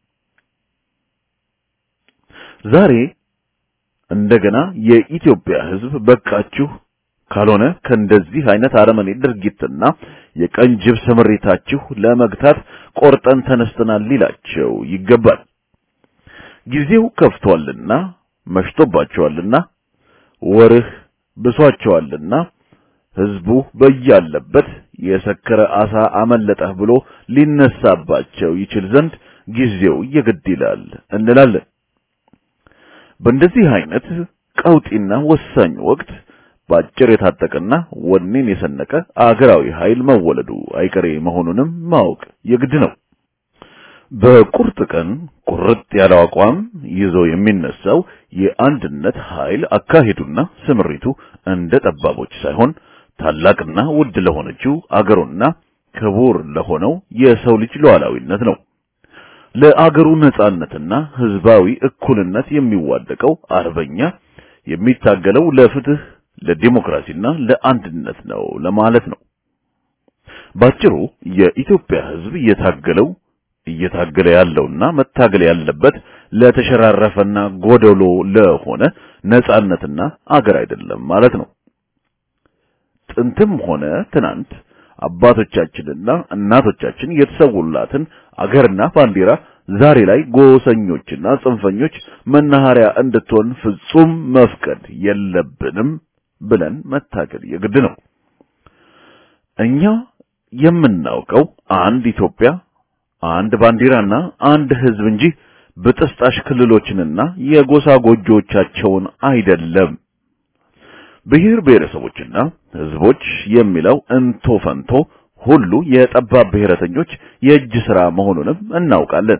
ዛሬ እንደገና የኢትዮጵያ ህዝብ በቃችሁ፣ ካልሆነ ከእንደዚህ አይነት አረመኔ ድርጊትና የቀንጅብ ስምሪታችሁ ለመግታት ቆርጠን ተነስተናል ሊላቸው ይገባል። ጊዜው ከፍቷልና መሽቶባቸዋልና ወርህ ብሷቸዋልና ህዝቡ በያለበት የሰከረ አሳ አመለጠህ ብሎ ሊነሳባቸው ይችል ዘንድ ጊዜው የግድ ይላል እንላለን። በእንደዚህ አይነት ቀውጢና ወሳኝ ወቅት በአጭር የታጠቀና ወኔን የሰነቀ አገራዊ ኃይል መወለዱ አይቀሬ መሆኑንም ማወቅ የግድ ነው። በቁርጥ ቀን ቁርጥ ያለው አቋም ይዞ የሚነሳው የአንድነት ኃይል አካሄዱና ስምሪቱ እንደ ጠባቦች ሳይሆን ታላቅና ውድ ለሆነችው አገሩና ክቡር ለሆነው የሰው ልጅ ሉዓላዊነት ነው። ለአገሩ ነጻነትና ህዝባዊ እኩልነት የሚዋደቀው አርበኛ የሚታገለው ለፍትህ፣ ለዲሞክራሲና ለአንድነት ነው ለማለት ነው። ባጭሩ የኢትዮጵያ ህዝብ እየታገለው እየታገለ ያለውና መታገል ያለበት ለተሸራረፈና ጎደሎ ለሆነ ነጻነትና አገር አይደለም ማለት ነው። ጥንትም ሆነ ትናንት አባቶቻችንና እናቶቻችን የተሰውላትን አገርና ባንዲራ ዛሬ ላይ ጎሰኞችና ጽንፈኞች መናኸሪያ እንድትሆን ፍጹም መፍቀድ የለብንም ብለን መታገል የግድ ነው። እኛ የምናውቀው አንድ ኢትዮጵያ፣ አንድ ባንዲራና አንድ ሕዝብ እንጂ በጥስጣሽ ክልሎችንና የጎሳ ጎጆቻቸውን አይደለም። ብሔር ብሔረሰቦችና ሕዝቦች የሚለው እንቶ ፈንቶ ሁሉ የጠባብ ብሔረተኞች የእጅ ሥራ መሆኑንም እናውቃለን።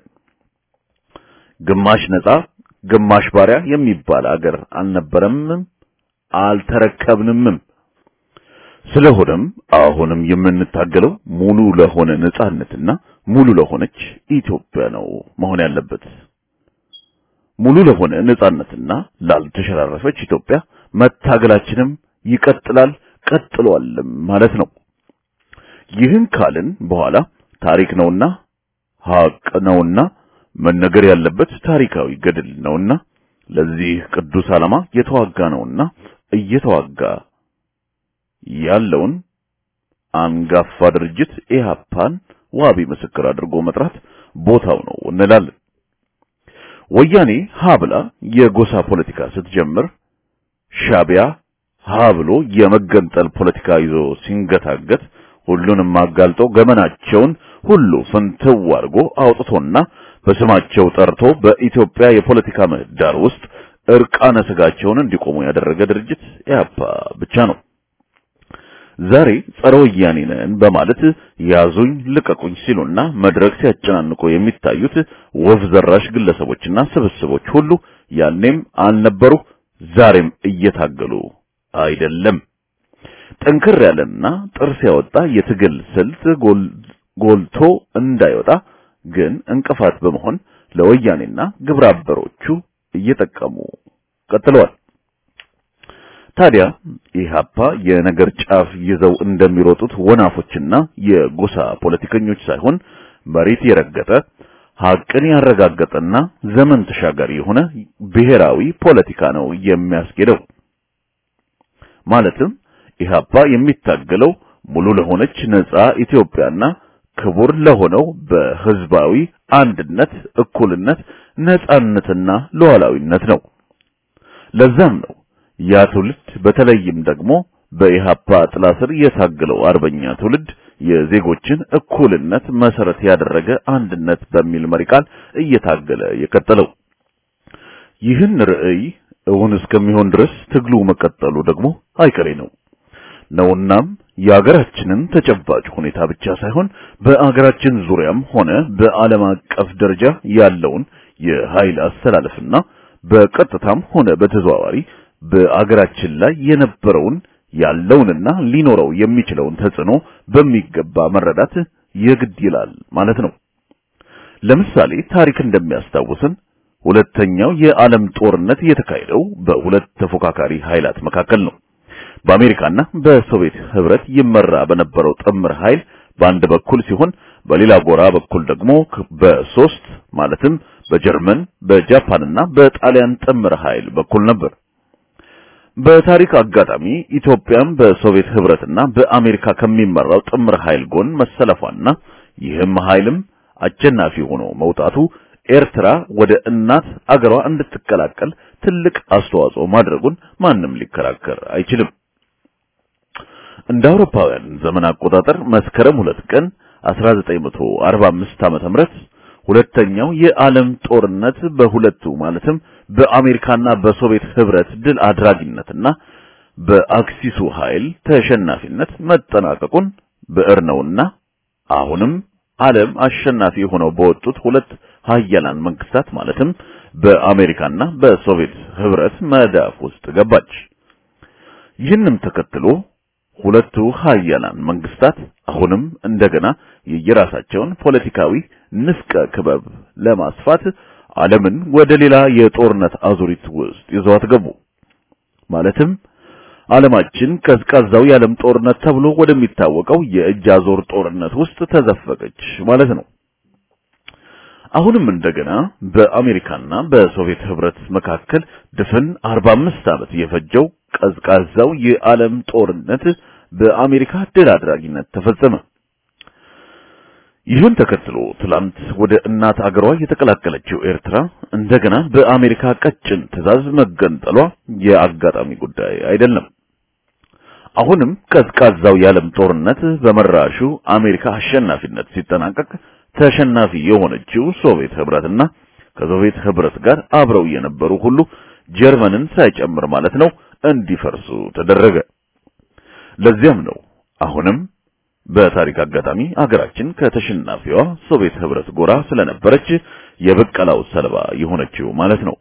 ግማሽ ነጻ ግማሽ ባሪያ የሚባል አገር አልነበረምም፣ አልተረከብንምም። ስለሆነም አሁንም የምንታገለው ሙሉ ለሆነ ነጻነትና ሙሉ ለሆነች ኢትዮጵያ ነው መሆን ያለበት። ሙሉ ለሆነ ነጻነትና ላልተሸራረፈች ኢትዮጵያ መታገላችንም ይቀጥላል ቀጥሏልም ማለት ነው። ይህን ካልን በኋላ ታሪክ ነውና ሀቅ ነውና መነገር ያለበት ታሪካዊ ገድል ነውና ለዚህ ቅዱስ ዓላማ የተዋጋ ነውና እየተዋጋ ያለውን አንጋፋ ድርጅት ኢህአፓን ዋቢ ምስክር አድርጎ መጥራት ቦታው ነው እንላለን። ወያኔ ሀብላ የጎሳ ፖለቲካ ስትጀምር ሻቢያ ሀብሎ የመገንጠል ፖለቲካ ይዞ ሲንገታገት ሁሉንም አጋልጦ ገመናቸውን ሁሉ ፍንትው አድርጎ አውጥቶና በስማቸው ጠርቶ በኢትዮጵያ የፖለቲካ ምህዳር ውስጥ እርቃነ ስጋቸውን እንዲቆሙ ያደረገ ድርጅት ኢህአፓ ብቻ ነው። ዛሬ ጸረ ወያኔ ነን በማለት ያዙኝ ልቀቁኝ ሲሉና መድረክ ሲያጨናንቁ የሚታዩት ወፍ ዘራሽ ግለሰቦችና ስብስቦች ሁሉ ያኔም አልነበሩ፣ ዛሬም እየታገሉ አይደለም። ጠንከር ያለና ጥርስ ያወጣ የትግል ስልት ጎልቶ እንዳይወጣ ግን እንቅፋት በመሆን ለወያኔና ግብረ አበሮቹ እየጠቀሙ ቀጥለዋል። ታዲያ ኢህአፓ የነገር ጫፍ ይዘው እንደሚሮጡት ወናፎችና የጎሳ ፖለቲከኞች ሳይሆን መሬት የረገጠ ሀቅን ያረጋገጠና ዘመን ተሻጋሪ የሆነ ብሔራዊ ፖለቲካ ነው የሚያስኬደው። ማለትም ኢህአፓ የሚታገለው ሙሉ ለሆነች ነጻ ኢትዮጵያና ክቡር ለሆነው በህዝባዊ አንድነት፣ እኩልነት፣ ነጻነትና ሉዓላዊነት ነው። ለዛም ነው ያ ትውልድ በተለይም ደግሞ በኢህአፓ ጥላ ስር የታገለው አርበኛ ትውልድ የዜጎችን እኩልነት መሰረት ያደረገ አንድነት በሚል መሪ ቃል እየታገለ የቀጠለው። ይህን ርዕይ እውን እስከሚሆን ድረስ ትግሉ መቀጠሉ ደግሞ አይቀሬ ነው ነውናም የአገራችንን ተጨባጭ ሁኔታ ብቻ ሳይሆን በአገራችን ዙሪያም ሆነ በዓለም አቀፍ ደረጃ ያለውን የኃይል አስተላለፍና በቀጥታም ሆነ በተዘዋዋሪ በአገራችን ላይ የነበረውን ያለውንና ሊኖረው የሚችለውን ተጽዕኖ በሚገባ መረዳት የግድ ይላል ማለት ነው። ለምሳሌ ታሪክ እንደሚያስታውሰን ሁለተኛው የዓለም ጦርነት የተካሄደው በሁለት ተፎካካሪ ኃይላት መካከል ነው። በአሜሪካና በሶቪየት ህብረት ይመራ በነበረው ጥምር ኃይል በአንድ በኩል ሲሆን በሌላ ጎራ በኩል ደግሞ በሶስት ማለትም በጀርመን፣ በጃፓንና በጣሊያን ጥምር ኃይል በኩል ነበር። በታሪክ አጋጣሚ ኢትዮጵያም በሶቪየት ህብረትና በአሜሪካ ከሚመራው ጥምር ኃይል ጎን መሰለፏና ይህም ኃይልም አሸናፊ ሆኖ መውጣቱ ኤርትራ ወደ እናት አገሯ እንድትቀላቀል ትልቅ አስተዋጽኦ ማድረጉን ማንም ሊከራከር አይችልም። እንደ አውሮፓውያን ዘመን አቆጣጠር መስከረም ሁለት ቀን 1945 ዓመተ ምህረት ሁለተኛው የዓለም ጦርነት በሁለቱ ማለትም በአሜሪካና በሶቪየት ህብረት ድል አድራጊነትና በአክሲሱ ኃይል ተሸናፊነት መጠናቀቁን ብዕር ነውና አሁንም ዓለም አሸናፊ ሆነው በወጡት ሁለት ሀያላን መንግስታት ማለትም በአሜሪካና በሶቪየት ህብረት መዳፍ ውስጥ ገባች። ይህንም ተከትሎ ሁለቱ ሀያላን መንግስታት አሁንም እንደገና የየራሳቸውን ፖለቲካዊ ንፍቀ ክበብ ለማስፋት ዓለምን ወደ ሌላ የጦርነት አዙሪት ውስጥ ይዘዋት ገቡ። ማለትም ዓለማችን ቀዝቃዛው የዓለም ጦርነት ተብሎ ወደሚታወቀው የእጅ አዙር ጦርነት ውስጥ ተዘፈቀች ማለት ነው። አሁንም እንደገና በአሜሪካና በሶቪየት ህብረት መካከል ድፍን 45 ዓመት የፈጀው ቀዝቃዛው የዓለም ጦርነት በአሜሪካ ድል አድራጊነት ተፈጸመ። ይህን ተከትሎ ትላንት ወደ እናት አገሯ የተቀላቀለችው ኤርትራ እንደገና በአሜሪካ ቀጭን ትዕዛዝ መገንጠሏ የአጋጣሚ ጉዳይ አይደለም። አሁንም ቀዝቃዛው የዓለም ጦርነት በመራሹ አሜሪካ አሸናፊነት ሲጠናቀቅ ተሸናፊ የሆነችው ሶቪየት ህብረትና ከሶቪየት ህብረት ጋር አብረው የነበሩ ሁሉ ጀርመንን ሳይጨምር ማለት ነው እንዲፈርሱ ተደረገ። ለዚያም ነው አሁንም በታሪክ አጋጣሚ አገራችን ከተሸናፊዋ ሶቪየት ህብረት ጎራ ስለነበረች የበቀላው ሰለባ የሆነችው ማለት ነው።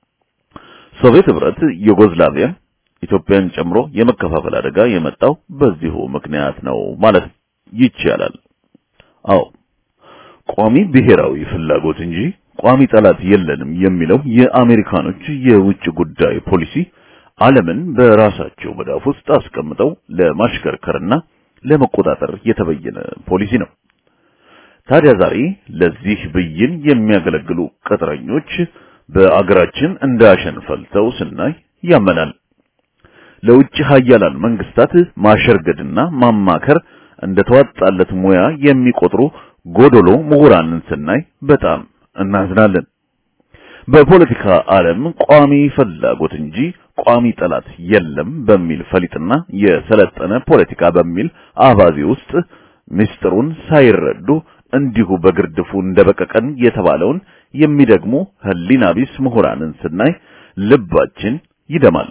ሶቪየት ህብረት ዩጎዝላቪያ ኢትዮጵያን ጨምሮ የመከፋፈል አደጋ የመጣው በዚሁ ምክንያት ነው ማለት ይቻላል። አዎ ቋሚ ብሔራዊ ፍላጎት እንጂ ቋሚ ጠላት የለንም የሚለው የአሜሪካኖች የውጭ ጉዳይ ፖሊሲ ዓለምን በራሳቸው መዳፍ ውስጥ አስቀምጠው ለማሽከርከርና ለመቆጣጠር የተበየነ ፖሊሲ ነው። ታዲያ ዛሬ ለዚህ ብይን የሚያገለግሉ ቅጥረኞች በአገራችን እንዳሸን ፈልተው ስናይ ያመናል። ለውጭ ሀያላን መንግስታት ማሸርገድና ማማከር እንደተዋጣለት ሙያ የሚቆጥሩ ጎዶሎ ምሁራንን ስናይ በጣም እናዝናለን። በፖለቲካ ዓለም ቋሚ ፍላጎት እንጂ ቋሚ ጠላት የለም በሚል ፈሊጥና የሰለጠነ ፖለቲካ በሚል አባዜ ውስጥ ምስጢሩን ሳይረዱ እንዲሁ በግርድፉ እንደበቀቀን የተባለውን የሚደግሙ ህሊና ቢስ ምሁራንን ስናይ ልባችን ይደማል።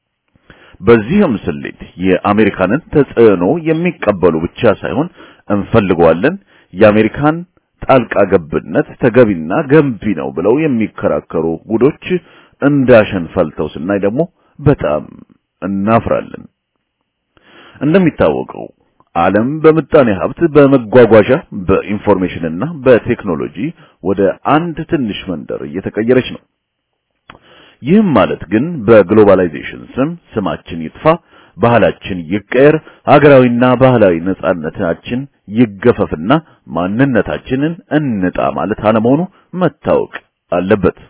በዚህም ስሌት የአሜሪካንን ተጽዕኖ የሚቀበሉ ብቻ ሳይሆን እንፈልገዋለን የአሜሪካን ጣልቃ ገብነት ተገቢና ገንቢ ነው ብለው የሚከራከሩ ጉዶች እንዳሸን ፈልተው ስናይ ደግሞ በጣም እናፍራለን። እንደሚታወቀው ዓለም በምጣኔ ሀብት፣ በመጓጓዣ፣ በኢንፎርሜሽንና በቴክኖሎጂ ወደ አንድ ትንሽ መንደር እየተቀየረች ነው። ይህም ማለት ግን በግሎባላይዜሽን ስም ስማችን ይጥፋ፣ ባህላችን ይቀየር፣ ሀገራዊና ባህላዊ ነጻነታችን ይገፈፍና ማንነታችንን እንጣ ማለት አለመሆኑ መታወቅ አለበት።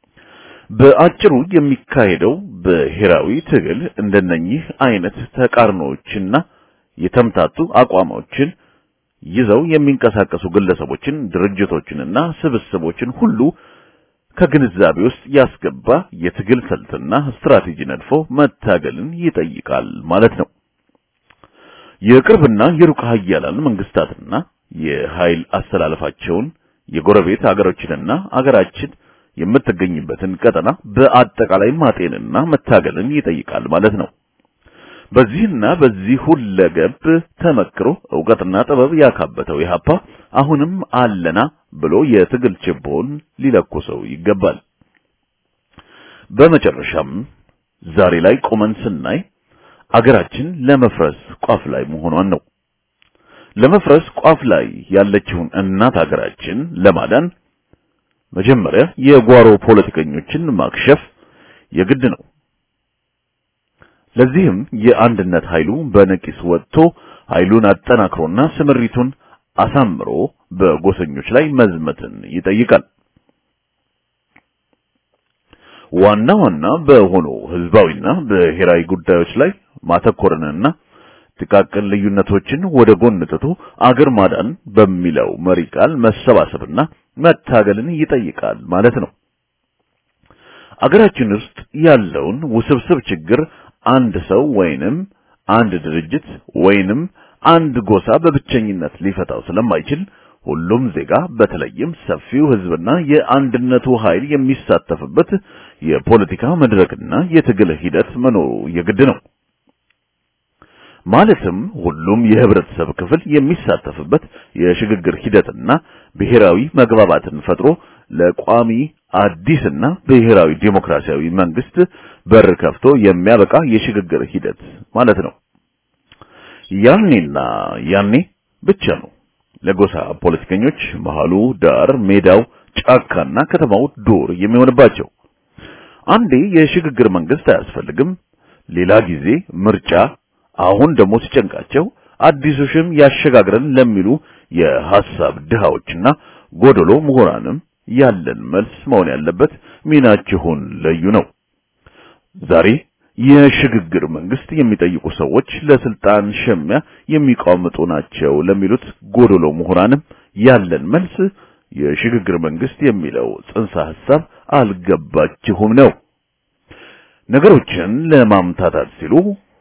በአጭሩ የሚካሄደው ብሔራዊ ትግል እንደነኚህ አይነት ተቃርኖዎችና የተምታቱ አቋሞችን ይዘው የሚንቀሳቀሱ ግለሰቦችን፣ ድርጅቶችንና ስብስቦችን ሁሉ ከግንዛቤ ውስጥ ያስገባ የትግል ስልትና ስትራቴጂ ነድፎ መታገልን ይጠይቃል ማለት ነው። የቅርብና የሩቅ ሀያላን መንግስታትና የኃይል አስተላለፋቸውን የጎረቤት አገሮችንና አገራችን የምትገኝበትን ቀጠና በአጠቃላይ ማጤንና መታገልን ይጠይቃል ማለት ነው። በዚህና በዚህ ሁለገብ ተመክሮ ዕውቀትና ጥበብ ያካበተው ኢህአፓ አሁንም አለና ብሎ የትግል ችቦውን ሊለኩሰው ይገባል። በመጨረሻም ዛሬ ላይ ቆመን ስናይ አገራችን ለመፍረስ ቋፍ ላይ መሆኗን ነው። ለመፍረስ ቋፍ ላይ ያለችውን እናት አገራችን ለማዳን መጀመሪያ የጓሮ ፖለቲከኞችን ማክሸፍ የግድ ነው። ለዚህም የአንድነት ኃይሉ በነቂስ ወጥቶ ኃይሉን አጠናክሮና ስምሪቱን አሳምሮ በጎሰኞች ላይ መዝመትን ይጠይቃል። ዋና ዋና በሆኑ ህዝባዊና ብሔራዊ ጉዳዮች ላይ ማተኮርንና ጥቃቅን ልዩነቶችን ወደ ጎን ትቶ አገር ማዳን በሚለው መሪ ቃል መሰባሰብና መታገልን ይጠይቃል ማለት ነው። አገራችን ውስጥ ያለውን ውስብስብ ችግር አንድ ሰው ወይንም አንድ ድርጅት ወይንም አንድ ጎሳ በብቸኝነት ሊፈታው ስለማይችል ሁሉም ዜጋ በተለይም ሰፊው ህዝብና የአንድነቱ ኃይል የሚሳተፍበት የፖለቲካ መድረክና የትግል ሂደት መኖሩ የግድ ነው። ማለትም ሁሉም የህብረተሰብ ክፍል የሚሳተፍበት የሽግግር ሂደትና ብሔራዊ መግባባትን ፈጥሮ ለቋሚ አዲስና ብሔራዊ ዴሞክራሲያዊ መንግስት በር ከፍቶ የሚያበቃ የሽግግር ሂደት ማለት ነው። ያኔና ያኔ ብቻ ነው ለጎሳ ፖለቲከኞች መሃሉ ዳር፣ ሜዳው ጫካና ከተማው ዱር የሚሆንባቸው። አንዴ የሽግግር መንግስት አያስፈልግም፣ ሌላ ጊዜ ምርጫ፣ አሁን ደግሞ ሲጨንቃቸው አዲሱ ሽም ያሸጋግረን ለሚሉ የሐሳብ ድሃዎችና ጎደሎ ምሁራንም ያለን መልስ መሆን ያለበት ሚናችሁን ለዩ ነው። ዛሬ የሽግግር መንግስት የሚጠይቁ ሰዎች ለስልጣን ሸሚያ የሚቋምጡ ናቸው ለሚሉት ጎዶሎ ምሁራንም ያለን መልስ የሽግግር መንግስት የሚለው ጽንሰ ሐሳብ አልገባችሁም ነው። ነገሮችን ለማምታታት ሲሉ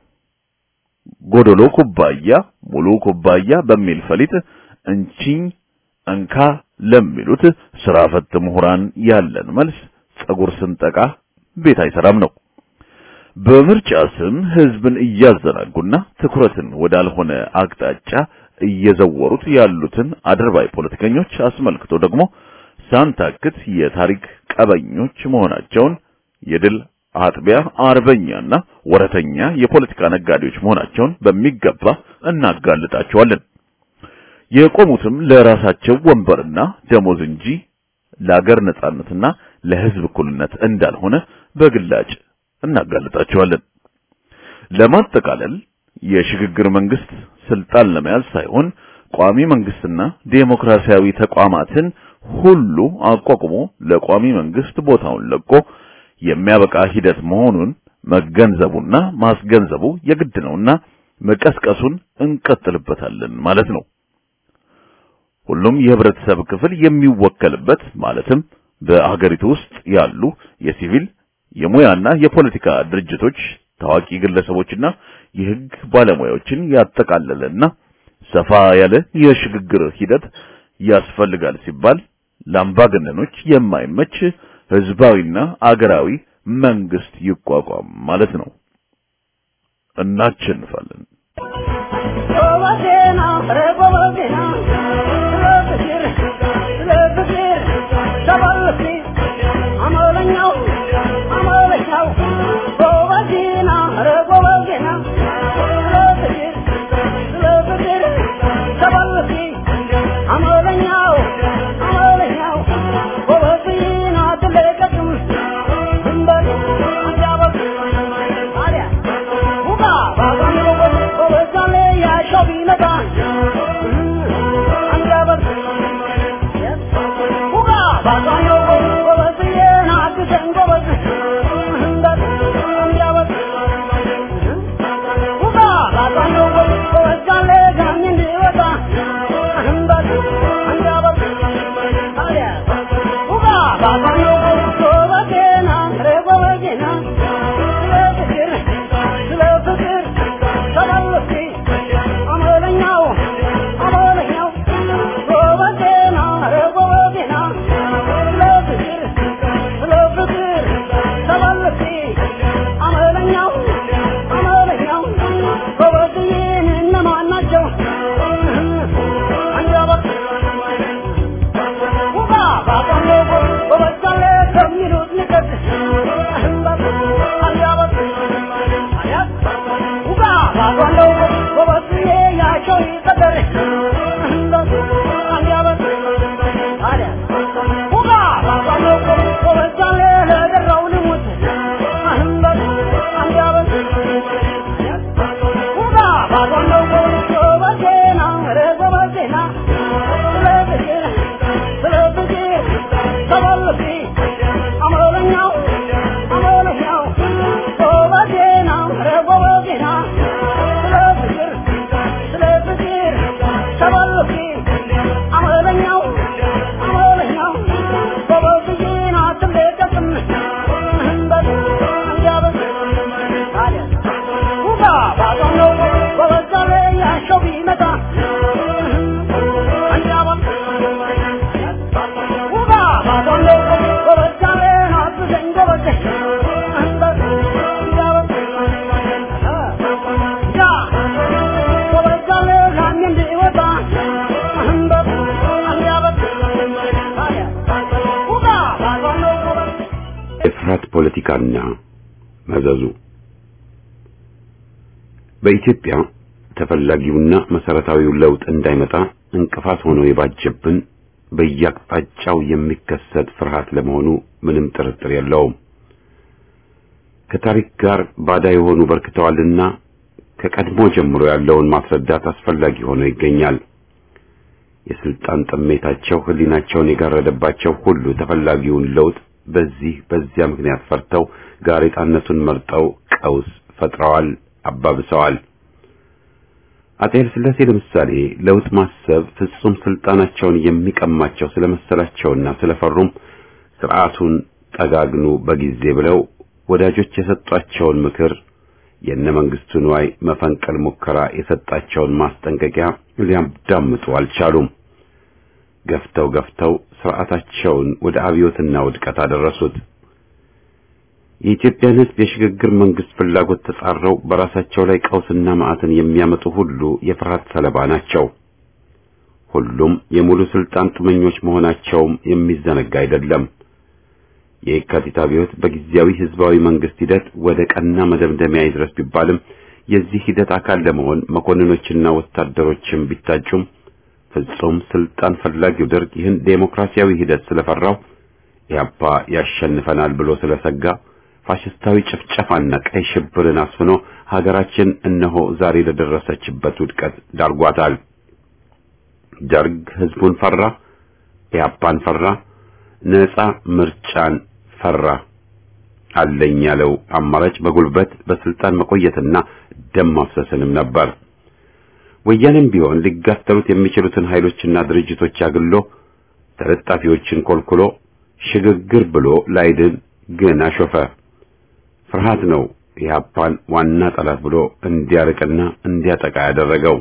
ጎዶሎ ኩባያ ሙሉ ኩባያ በሚል ፈሊጥ እንቺኝ እንካ ለሚሉት ስራ ፈት ምሁራን ያለን መልስ ጸጉር ስንጠቃ ቤት አይሰራም ነው። በምርጫ ስም ህዝብን እያዘናጉና ትኩረትን ወዳልሆነ አቅጣጫ እየዘወሩት ያሉትን አድርባይ ፖለቲከኞች አስመልክቶ ደግሞ ሳንታክት የታሪክ ቀበኞች መሆናቸውን የድል አጥቢያ አርበኛና ወረተኛ የፖለቲካ ነጋዴዎች መሆናቸውን በሚገባ እናጋልጣቸዋለን። የቆሙትም ለራሳቸው ወንበርና ደሞዝ እንጂ ለአገር ነጻነትና ለህዝብ እኩልነት እንዳልሆነ በግላጭ እናጋልጣቸዋለን። ለማጠቃለል የሽግግር መንግስት ስልጣን ለመያዝ ሳይሆን ቋሚ መንግስትና ዴሞክራሲያዊ ተቋማትን ሁሉ አቋቁሞ ለቋሚ መንግስት ቦታውን ለቆ የሚያበቃ ሂደት መሆኑን መገንዘቡና ማስገንዘቡ የግድ ነውና መቀስቀሱን እንቀጥልበታለን ማለት ነው። ሁሉም የህብረተሰብ ክፍል የሚወከልበት ማለትም በአገሪቱ ውስጥ ያሉ የሲቪል የሙያና የፖለቲካ ድርጅቶች ታዋቂ ግለሰቦችና የህግ ባለሙያዎችን ያጠቃለለና ሰፋ ያለ የሽግግር ሂደት ያስፈልጋል ሲባል ለአምባገነኖች የማይመች ህዝባዊና አገራዊ መንግስት ይቋቋም ማለት ነው። እናሸንፋለን። ጎበዜና ኧረ ጎበዜና ስለ ፍቅር ስለ ፍቅር ተባልኩ አመለኛው አመለኛው ጎበዜና ኧረ ጎበዜና ስለ ፍቅር ስለ ፍቅር ተባልኩ አመለኛው አመለኛው ጎበዜና ትለቀቅም ድንበር አንጃበቅ ታዲያ ውጋ ባባን ጎበዛለ ያሻው ቢመጣ አንጃበቅ ውጋ ባባን ጎበዝዬ ናግዘን ጎበዝ አንጃበቅ ውጋ ባባን ጎበዛለ ጋኝ እንዲወጣ አንጃበቅ ታዲያ ውጋ ባባን ጎበዜና ኧረ ጎበዜና ስለ ፍቅር ስለ ፍቅር ተመለስኩ አመለኛው አመለኛው ጎበዜና ኧረ ጎበዜና ስለ ፍቅር ስለ ፍቅር ተመለስኩ አመለኛው አመለኛው ጎበዝዬን እነማን ናቸው አንጃበቅ ውጋ ባባን ጎበዛለ ከሚሉት ንቀት አንጃበቅ ውጋ ባባለው ጎበዝዬ ያቸው ይቀጠር አንጃበቅ ታዲያ ውጋ ባባለው ጎበዛለ ለደራው ልሙት አንጃበቅ ውጋ ባባለው ጎበዜና ኧረ ጎበዜና ስለ ፍቅር ስለ ፍቅር ተመለስኩ አመለኛው አመለኛው ጎበዜና ኧረ ጎበዜና ስለ ፍቅር ስለ ፍቅር ተመለስኩ አመለኛው አመለኛው ጎበዜና ትለቀቅም አንጃበቅ ታዲያ ውጋ ባባለው ጎበዛለ ያሻው ቢመጣ አንጃበቅ ውጋ ባባለው ጎበዛለ ናግዘን ጎበዝ አንጃበቅ ያ ጎበዛለ ጋኝ እንዲወጣ አንጃበቅ ታዲያ ውጋ ባባለው ጎበዝ የፍርሃት ፖለቲካና መዘዙ በኢትዮጵያ ተፈላጊውና መሰረታዊው ለውጥ እንዳይመጣ እንቅፋት ሆኖ የባጀብን በየአቅጣጫው የሚከሰት ፍርሃት ለመሆኑ ምንም ጥርጥር የለውም። ከታሪክ ጋር ባዳ የሆኑ በርክተዋልና ከቀድሞ ጀምሮ ያለውን ማስረዳት አስፈላጊ ሆኖ ይገኛል። የስልጣን ጥሜታቸው ህሊናቸውን የጋረደባቸው ሁሉ ተፈላጊውን ለውጥ በዚህ በዚያ ምክንያት ፈርተው ጋሬጣነቱን መርጠው ቀውስ ፈጥረዋል፣ አባብሰዋል። አጤ ኃይለ ሥላሴ ለምሳሌ ለውጥ ማሰብ ፍጹም ስልጣናቸውን የሚቀማቸው ስለመሰላቸውና ስለፈሩም ስርዓቱን ጠጋግኑ በጊዜ ብለው ወዳጆች የሰጧቸውን ምክር የነ መንግስቱ ንዋይ መፈንቀል ሙከራ የሰጣቸውን ማስጠንቀቂያ ሊያዳምጡ አልቻሉም። ገፍተው ገፍተው ስርዓታቸውን ወደ አብዮትና ውድቀት አደረሱት። የኢትዮጵያን ሕዝብ የሽግግር መንግስት ፍላጎት ተጻረው በራሳቸው ላይ ቀውስና መዓትን የሚያመጡ ሁሉ የፍርሃት ሰለባ ናቸው። ሁሉም የሙሉ ስልጣን ጡመኞች መሆናቸውም የሚዘነጋ አይደለም። የየካቲት አብዮት በጊዜያዊ ህዝባዊ መንግስት ሂደት ወደ ቀና መደምደሚያ ይድረስ ቢባልም የዚህ ሂደት አካል ለመሆን መኮንኖችና ወታደሮችም ቢታጩም ፍጹም ስልጣን ፈላጊው ደርግ ይህን ዴሞክራሲያዊ ሂደት ስለፈራው ኢህአፓ ያሸንፈናል ብሎ ስለሰጋ ፋሽስታዊ ጭፍጨፋና ቀይ ሽብርን አስፍኖ ሀገራችን እነሆ ዛሬ ለደረሰችበት ውድቀት ዳርጓታል። ደርግ ህዝቡን ፈራ፣ ኢህአፓን ፈራ፣ ነጻ ምርጫን ፈራ። አለኝ ያለው አማራጭ በጉልበት በስልጣን መቆየትና ደም ማፍሰስንም ነበር። ወያኔም ቢሆን ሊጋተሉት የሚችሉትን ኃይሎችና ድርጅቶች አግሎ ተለጣፊዎችን ኮልኩሎ ሽግግር ብሎ ላይድን ግን አሾፈ። ፍርሃት ነው ኢህአፓን ዋና ጠላት ብሎ እንዲያርቅና እንዲያጠቃ ያደረገው።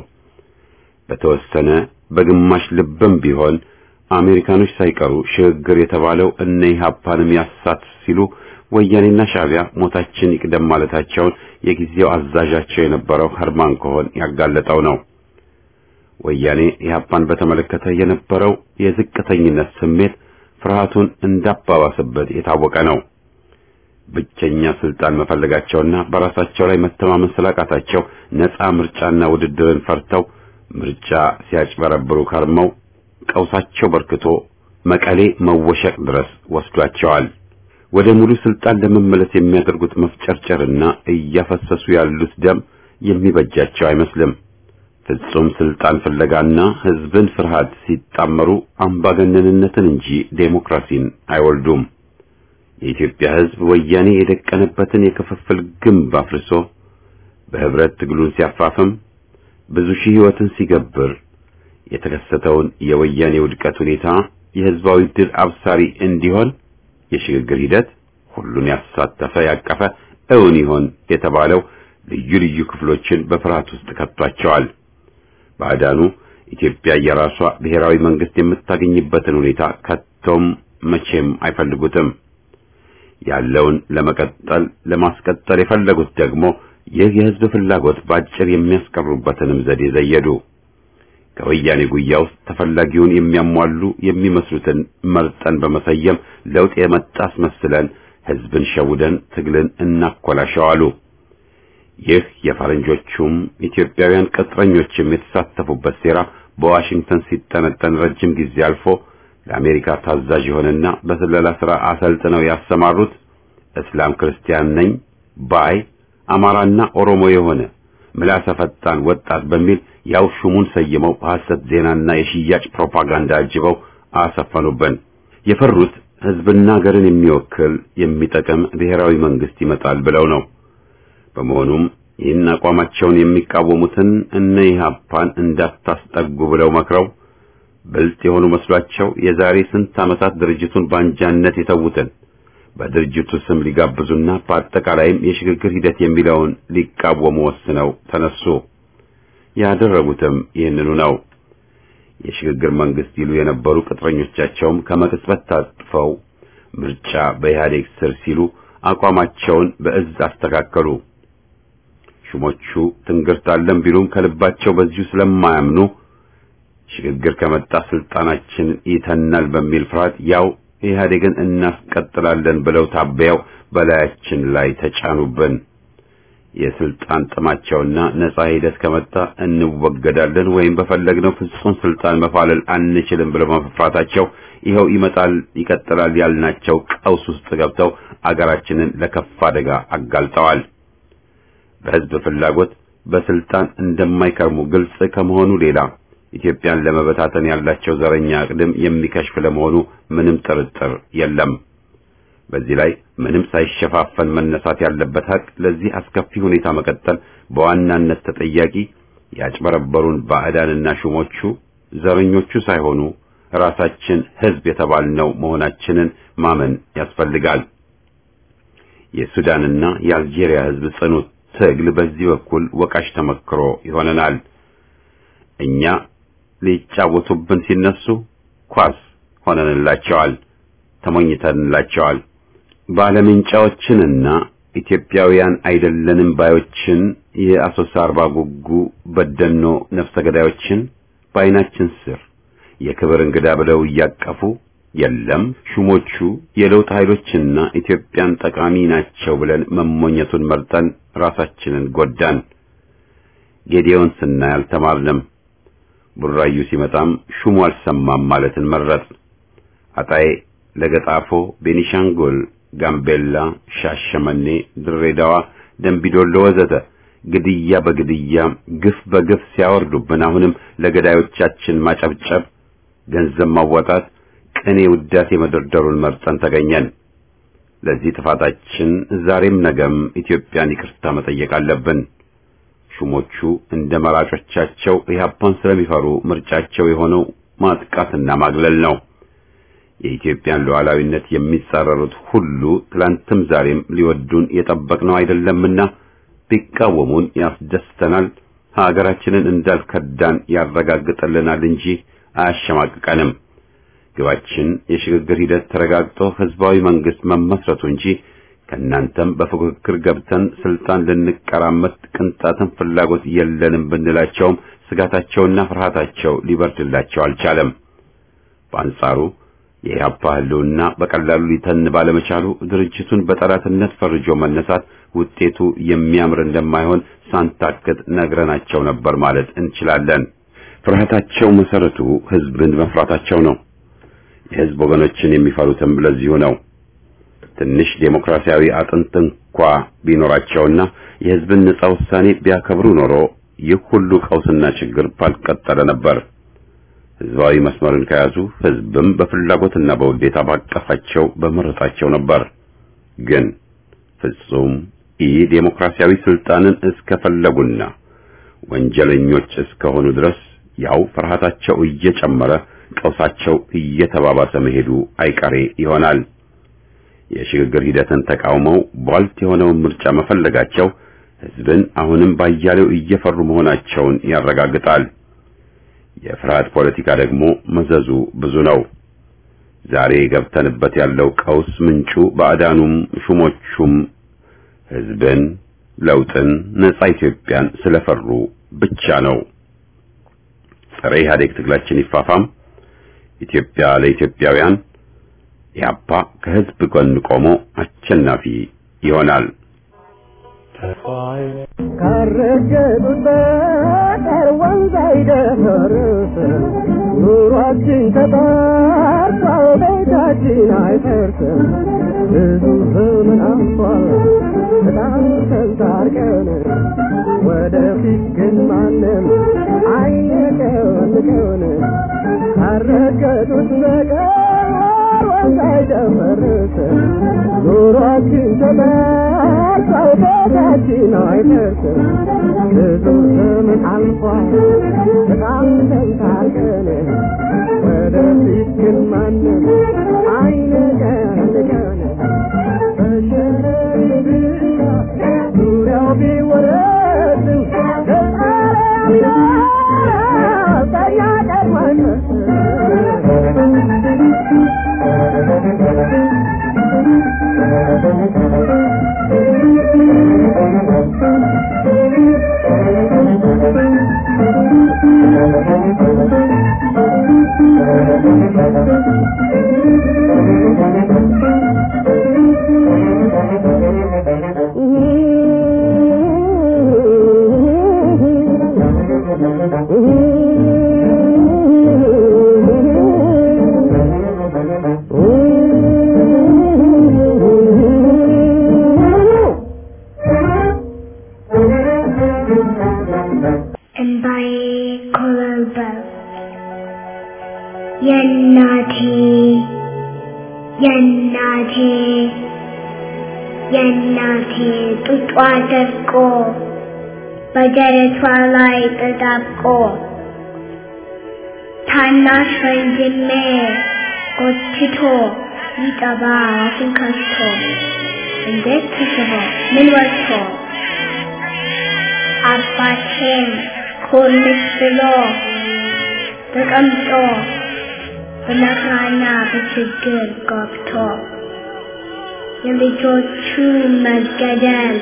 በተወሰነ በግማሽ ልብም ቢሆን አሜሪካኖች ሳይቀሩ ሽግግር የተባለው እነ ኢህአፓንም ያሳት ሲሉ ወያኔና ሻዕቢያ ሞታችን ይቅደም ማለታቸውን የጊዜው አዛዣቸው የነበረው ኸርማን ኮሆን ያጋለጠው ነው። ወያኔ ኢህአፓን በተመለከተ የነበረው የዝቅተኝነት ስሜት ፍርሃቱን እንዳባባሰበት የታወቀ ነው። ብቸኛ ስልጣን መፈለጋቸውና በራሳቸው ላይ መተማመን ስላቃታቸው ነፃ ምርጫና ውድድርን ፈርተው ምርጫ ሲያጭበረብሩ ከርመው ቀውሳቸው በርክቶ መቀሌ መወሸቅ ድረስ ወስዷቸዋል። ወደ ሙሉ ስልጣን ለመመለስ የሚያደርጉት መፍጨርጨርና እያፈሰሱ ያሉት ደም የሚበጃቸው አይመስልም። ፍጹም ስልጣን ፍለጋና ህዝብን ፍርሃት ሲጣመሩ አምባገነንነትን እንጂ ዴሞክራሲን አይወልዱም። የኢትዮጵያ ህዝብ ወያኔ የደቀነበትን የክፍፍል ግንብ አፍርሶ በህብረት ትግሉን ሲያፋፍም ብዙ ሺህ ህይወትን ሲገብር የተከሰተውን የወያኔ ውድቀት ሁኔታ የህዝባዊ ድል አብሳሪ እንዲሆን የሽግግር ሂደት ሁሉን ያሳተፈ ያቀፈ እውን ይሆን የተባለው ልዩ ልዩ ክፍሎችን በፍርሃት ውስጥ ከቷቸዋል። ባዕዳኑ ኢትዮጵያ የራሷ ብሔራዊ መንግስት የምታገኝበትን ሁኔታ ከቶም መቼም አይፈልጉትም። ያለውን ለመቀጠል ለማስቀጠል የፈለጉት ደግሞ ይህ የህዝብ ፍላጎት ባጭር የሚያስቀሩበትንም ዘዴ ዘየዱ። ከወያኔ ጉያ ውስጥ ተፈላጊውን የሚያሟሉ የሚመስሉትን መርጠን በመሰየም ለውጥ የመጣ አስመስለን ህዝብን ሸውደን ትግልን እናኮላሸዋሉ። ይህ የፈረንጆቹም ኢትዮጵያውያን ቅጥረኞችም የተሳተፉበት ሴራ በዋሽንግተን ሲጠነጠን ረጅም ጊዜ አልፎ ለአሜሪካ ታዛዥ የሆነና በስለላ ሥራ አሰልጥነው ያሰማሩት እስላም ክርስቲያን ነኝ ባይ አማራና ኦሮሞ የሆነ ምላሰ ፈጣን ወጣት በሚል ያው ሹሙን ሰይመው በሐሰት ዜናና የሽያጭ ፕሮፓጋንዳ አጅበው አሰፈኑብን። የፈሩት ህዝብና ሀገርን የሚወክል የሚጠቅም ብሔራዊ መንግስት ይመጣል ብለው ነው። በመሆኑም ይህን አቋማቸውን የሚቃወሙትን እነ ኢህአፓን እንዳታስጠጉ ብለው መክረው ብልጥ የሆኑ መስሏቸው የዛሬ ስንት ዓመታት ድርጅቱን በአንጃነት የተዉትን በድርጅቱ ስም ሊጋብዙና በአጠቃላይም የሽግግር ሂደት የሚለውን ሊቃወሙ ወስነው ተነሱ። ያደረጉትም ይህንኑ ነው። የሽግግር መንግስት ይሉ የነበሩ ቅጥረኞቻቸውም ከመቅጽበት ታጥፈው ምርጫ በኢህአዴግ ስር ሲሉ አቋማቸውን በእዝ አስተካከሉ። ሹሞቹ ትንግርታለን ቢሉም ከልባቸው በዚሁ ስለማያምኑ ሽግግር ከመጣ ስልጣናችን ይተናል በሚል ፍርሃት ያው ኢህአዴግን እናስቀጥላለን ብለው ታበያው በላያችን ላይ ተጫኑብን። የስልጣን ጥማቸውና ነጻ ሂደት ከመጣ እንወገዳለን ወይም በፈለግነው ፍጹም ስልጣን መፋለል አንችልም ብለው መፍራታቸው ይኸው ይመጣል ይቀጥላል ያልናቸው ቀውስ ውስጥ ገብተው አገራችንን ለከፋ አደጋ አጋልጠዋል። በህዝብ ፍላጎት በስልጣን እንደማይከርሙ ግልጽ ከመሆኑ ሌላ ኢትዮጵያን ለመበታተን ያላቸው ዘረኛ አቅድም የሚከሽፍ ለመሆኑ ምንም ጥርጥር የለም። በዚህ ላይ ምንም ሳይሸፋፈን መነሳት ያለበት ሀቅ ለዚህ አስከፊ ሁኔታ መቀጠል በዋናነት ተጠያቂ ያጭበረበሩን ባዕዳንና ሹሞቹ ዘረኞቹ ሳይሆኑ ራሳችን ሕዝብ የተባልነው መሆናችንን ማመን ያስፈልጋል። የሱዳንና የአልጄሪያ ሕዝብ ጽኑ ትግል በዚህ በኩል ወቃሽ ተመክሮ ይሆነናል። እኛ ሊጫወቱብን ሲነሱ ኳስ ሆነንላቸዋል፣ ተሞኝተንላቸዋል። ባለምንጫዎችንና ኢትዮጵያውያን አይደለንም ባዮችን የአሶሳ አርባ ጉጉ በደኖ ነፍሰ ገዳዮችን በዓይናችን ስር የክብር እንግዳ ብለው እያቀፉ የለም ሹሞቹ የለውጥ ኃይሎችና ኢትዮጵያን ጠቃሚ ናቸው ብለን መሞኘቱን መርጠን ራሳችንን ጎዳን። ጌዲዮን ስናይ አልተማርንም። ቡራዩ ሲመጣም ሹሙ አልሰማም ማለትን መረጥ። አጣዬ፣ ለገጣፎ፣ ቤኒሻንጉል፣ ጋምቤላ፣ ሻሸመኔ፣ ድሬዳዋ፣ ደንቢዶሎ ወዘተ ግድያ በግድያ ግፍ በግፍ ሲያወርዱብን አሁንም ለገዳዮቻችን ማጨብጨብ፣ ገንዘብ ማዋጣት፣ ቅኔ ውዳሴ መደርደሩን መርጠን ተገኘን። ለዚህ ጥፋታችን ዛሬም ነገም ኢትዮጵያን ይቅርታ መጠየቅ አለብን። ሹሞቹ እንደ መራጮቻቸው ኢህአፓን ስለሚፈሩ ምርጫቸው የሆነው ማጥቃትና ማግለል ነው። የኢትዮጵያን ሉዓላዊነት የሚጻረሩት ሁሉ ትላንትም ዛሬም ሊወዱን የጠበቅነው አይደለምና ቢቃወሙን ያስደስተናል፣ ሀገራችንን እንዳልከዳን ያረጋግጥልናል እንጂ አያሸማቅቀንም። ግባችን የሽግግር ሂደት ተረጋግጦ ህዝባዊ መንግስት መመስረቱ እንጂ ከእናንተም በፉክክር ገብተን ስልጣን ልንቀራመት ቅንጣትን ፍላጎት የለንም ብንላቸውም ስጋታቸውና ፍርሃታቸው ሊበርድላቸው አልቻለም። በአንጻሩ የኢህአፓ ህልውና በቀላሉ ሊተን ባለመቻሉ ድርጅቱን በጠላትነት ፈርጆ መነሳት ውጤቱ የሚያምር እንደማይሆን ሳንታክት ነግረናቸው ነበር ማለት እንችላለን። ፍርሃታቸው መሰረቱ ህዝብን መፍራታቸው ነው። የህዝብ ወገኖችን የሚፈሩትም ለዚሁ ነው። ትንሽ ዴሞክራሲያዊ አጥንት እንኳ ቢኖራቸውና የህዝብን ነጻ ውሳኔ ቢያከብሩ ኖሮ ይህ ሁሉ ቀውስና ችግር ባልቀጠለ ነበር። ህዝባዊ መስመርን ከያዙ ህዝብም በፍላጎትና በውዴታ ባቀፋቸው በመረጣቸው ነበር። ግን ፍጹም ኢ ዴሞክራሲያዊ ስልጣንን እስከፈለጉና ወንጀለኞች እስከሆኑ ድረስ ያው ፍርሃታቸው እየጨመረ ቀውሳቸው እየተባባሰ መሄዱ አይቀሬ ይሆናል። የሽግግር ሂደትን ተቃውመው ቧልት የሆነውን ምርጫ መፈለጋቸው ህዝብን አሁንም ባያሌው እየፈሩ መሆናቸውን ያረጋግጣል። የፍርሃት ፖለቲካ ደግሞ መዘዙ ብዙ ነው። ዛሬ ገብተንበት ያለው ቀውስ ምንጩ ባዕዳኑም ሹሞቹም ህዝብን፣ ለውጥን፣ ነጻ ኢትዮጵያን ስለፈሩ ብቻ ነው። ጸረ ኢህአዴግ ትግላችን ይፋፋም። ኢትዮጵያ ለኢትዮጵያውያን ኢህአፓ ከህዝብ ጎን ቆሞ አሸናፊ ይሆናል። ካረገጡት በቀር ወንዝ አይደፈርስ ኑሯችን ተጣርቷል ቤታችን አይፈርስም ብዙ ዘመን አልፏል በጣም ተንታርቀን ወደፊት ግን ማንም አይነቀንቀን ካረገጡት በቀር ወንዝ አይደፈርስ ኑሯችን ተጣርቷል ቤታችን አይፈርስም ብዙ ዘመን አልፏል በጣም ተንታርቀን ወደፊት ግን ማንም አይነቀንቀን በሸረሪ ብቻ ዙሪያው ቢወረድም ከጣሪያ ሚና ቀኛ ቀድማን እንባዬ ኮበለበ የእናቴ የእናቴ የእናቴ ጡጧ ደርቆ በደረቷ ላይ ተጣብቆ ታናሽ ወንድሜ ጎትቶ ይጠባ አፉን ከፍቶ እንዴት ተስቦ ምን ወጥቶ አባቴም ኮልስ ብሎ ተቀምጦ በመከራና በችግር ገብቶ የልጆቹ መገደል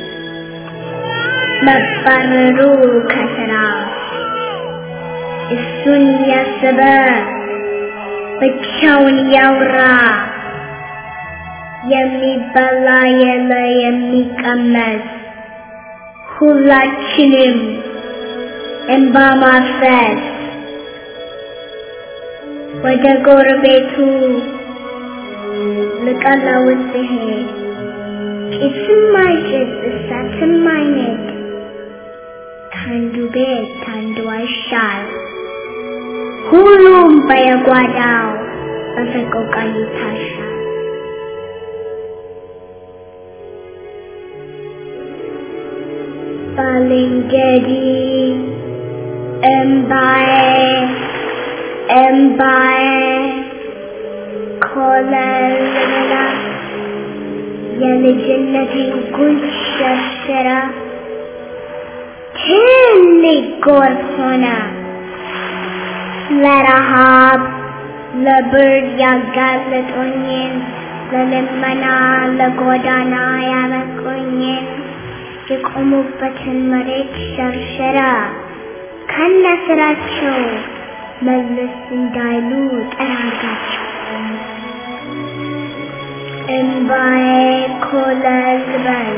መባረሩ ከስራ እሱን ያሰበ ብቻውን ያውራ የሚበላ የለ የሚቀመስ ሁላችንም እንባ ማፍሰስ ወደ ጎረቤቱ ልቀለውስ ሲሄድ ጭስም አይጭስ እሳትም አይነድ ከአንዱ ቤት ከአንዱ አይሻል ሁሉም በየጓዳው በሰቆቃ ይታሻል። ባልንጀሪ እምባዬ እምባዬ ኮለልላ የልጅነቴን ጉንጭ ሸርሽራ ትልቅ ጎርፍ ሆነ ለረሃብ ለብርድ ያጋለጡኝን ለልመና ለጎዳና ያበቁኝን የቆሙበትን መሬት ሸርሸራ ከነ ስራቸው መለስ እንዳይሉ ጠራጋቸው። እምባዬ ኮለል በል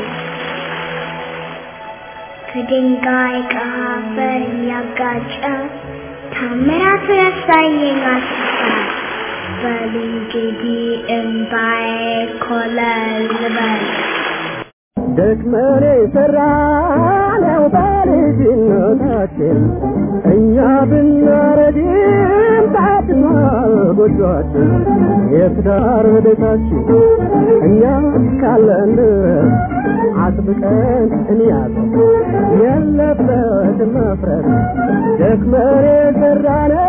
ከድንጋይ ከአፈር ያጋጨ ታምራት ረሳየኝ አስፋ በል እንግዲህ እምባዬ ኮለል በል ደክመን የሰራነው በልጅነታችን እኛ ብናረጅም ታድሷል ጎጆአችን የትዳር ቤታችን እኛ ካለን ድረስ አጥብቀን እንያዘው የለበትም መፍረስ ደክመን የሰራነው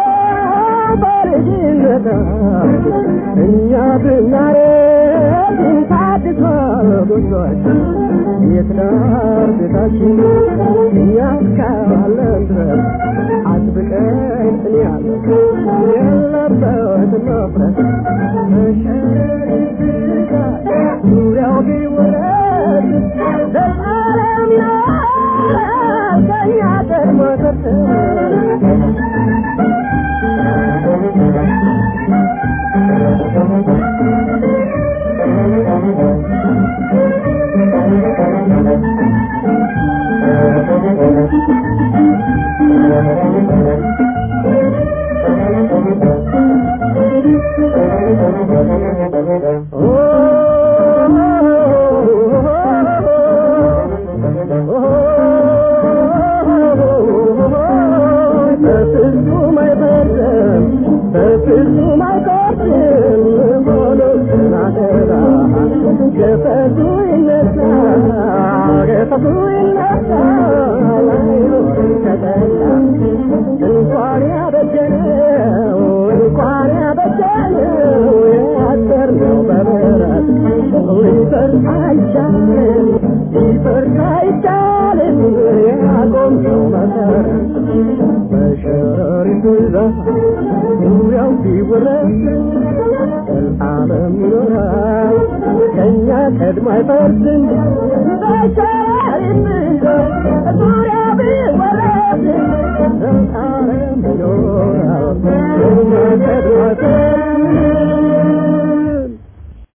በልጅነታችን እኛ ብናረጅም ታድሷል ጎጆአችን የትዳር ቤታችን እኛ ካለን ድረስ አጥብቀን እንያዘው የለበትም መፍረስ መሸሪት ዙሪያው ቢወረድ ዘላለም ይኖራል ከእኛ ቀድሞ በፍጹም አይፈርድም በፍጹም አይፈርድም ሆኖትን አደራ ገፈቱ ይነሳ ገፈቱ ይነሳ ላይኖር ተጠላ እንኳን ያበጀነው እንኳን ያበጀነው ያሰርነው በምሕረት ሊፈርስ አይቻልም ሊፈርስ አይቻልም ያቆምነው መሰረት በሸረሪቱ ዛፍ ዙሪያው ሲወረስ ዘላለም ይኖራል ከእኛ ቀድሞ አይፈርስም በሸረሪቱ ዛፍ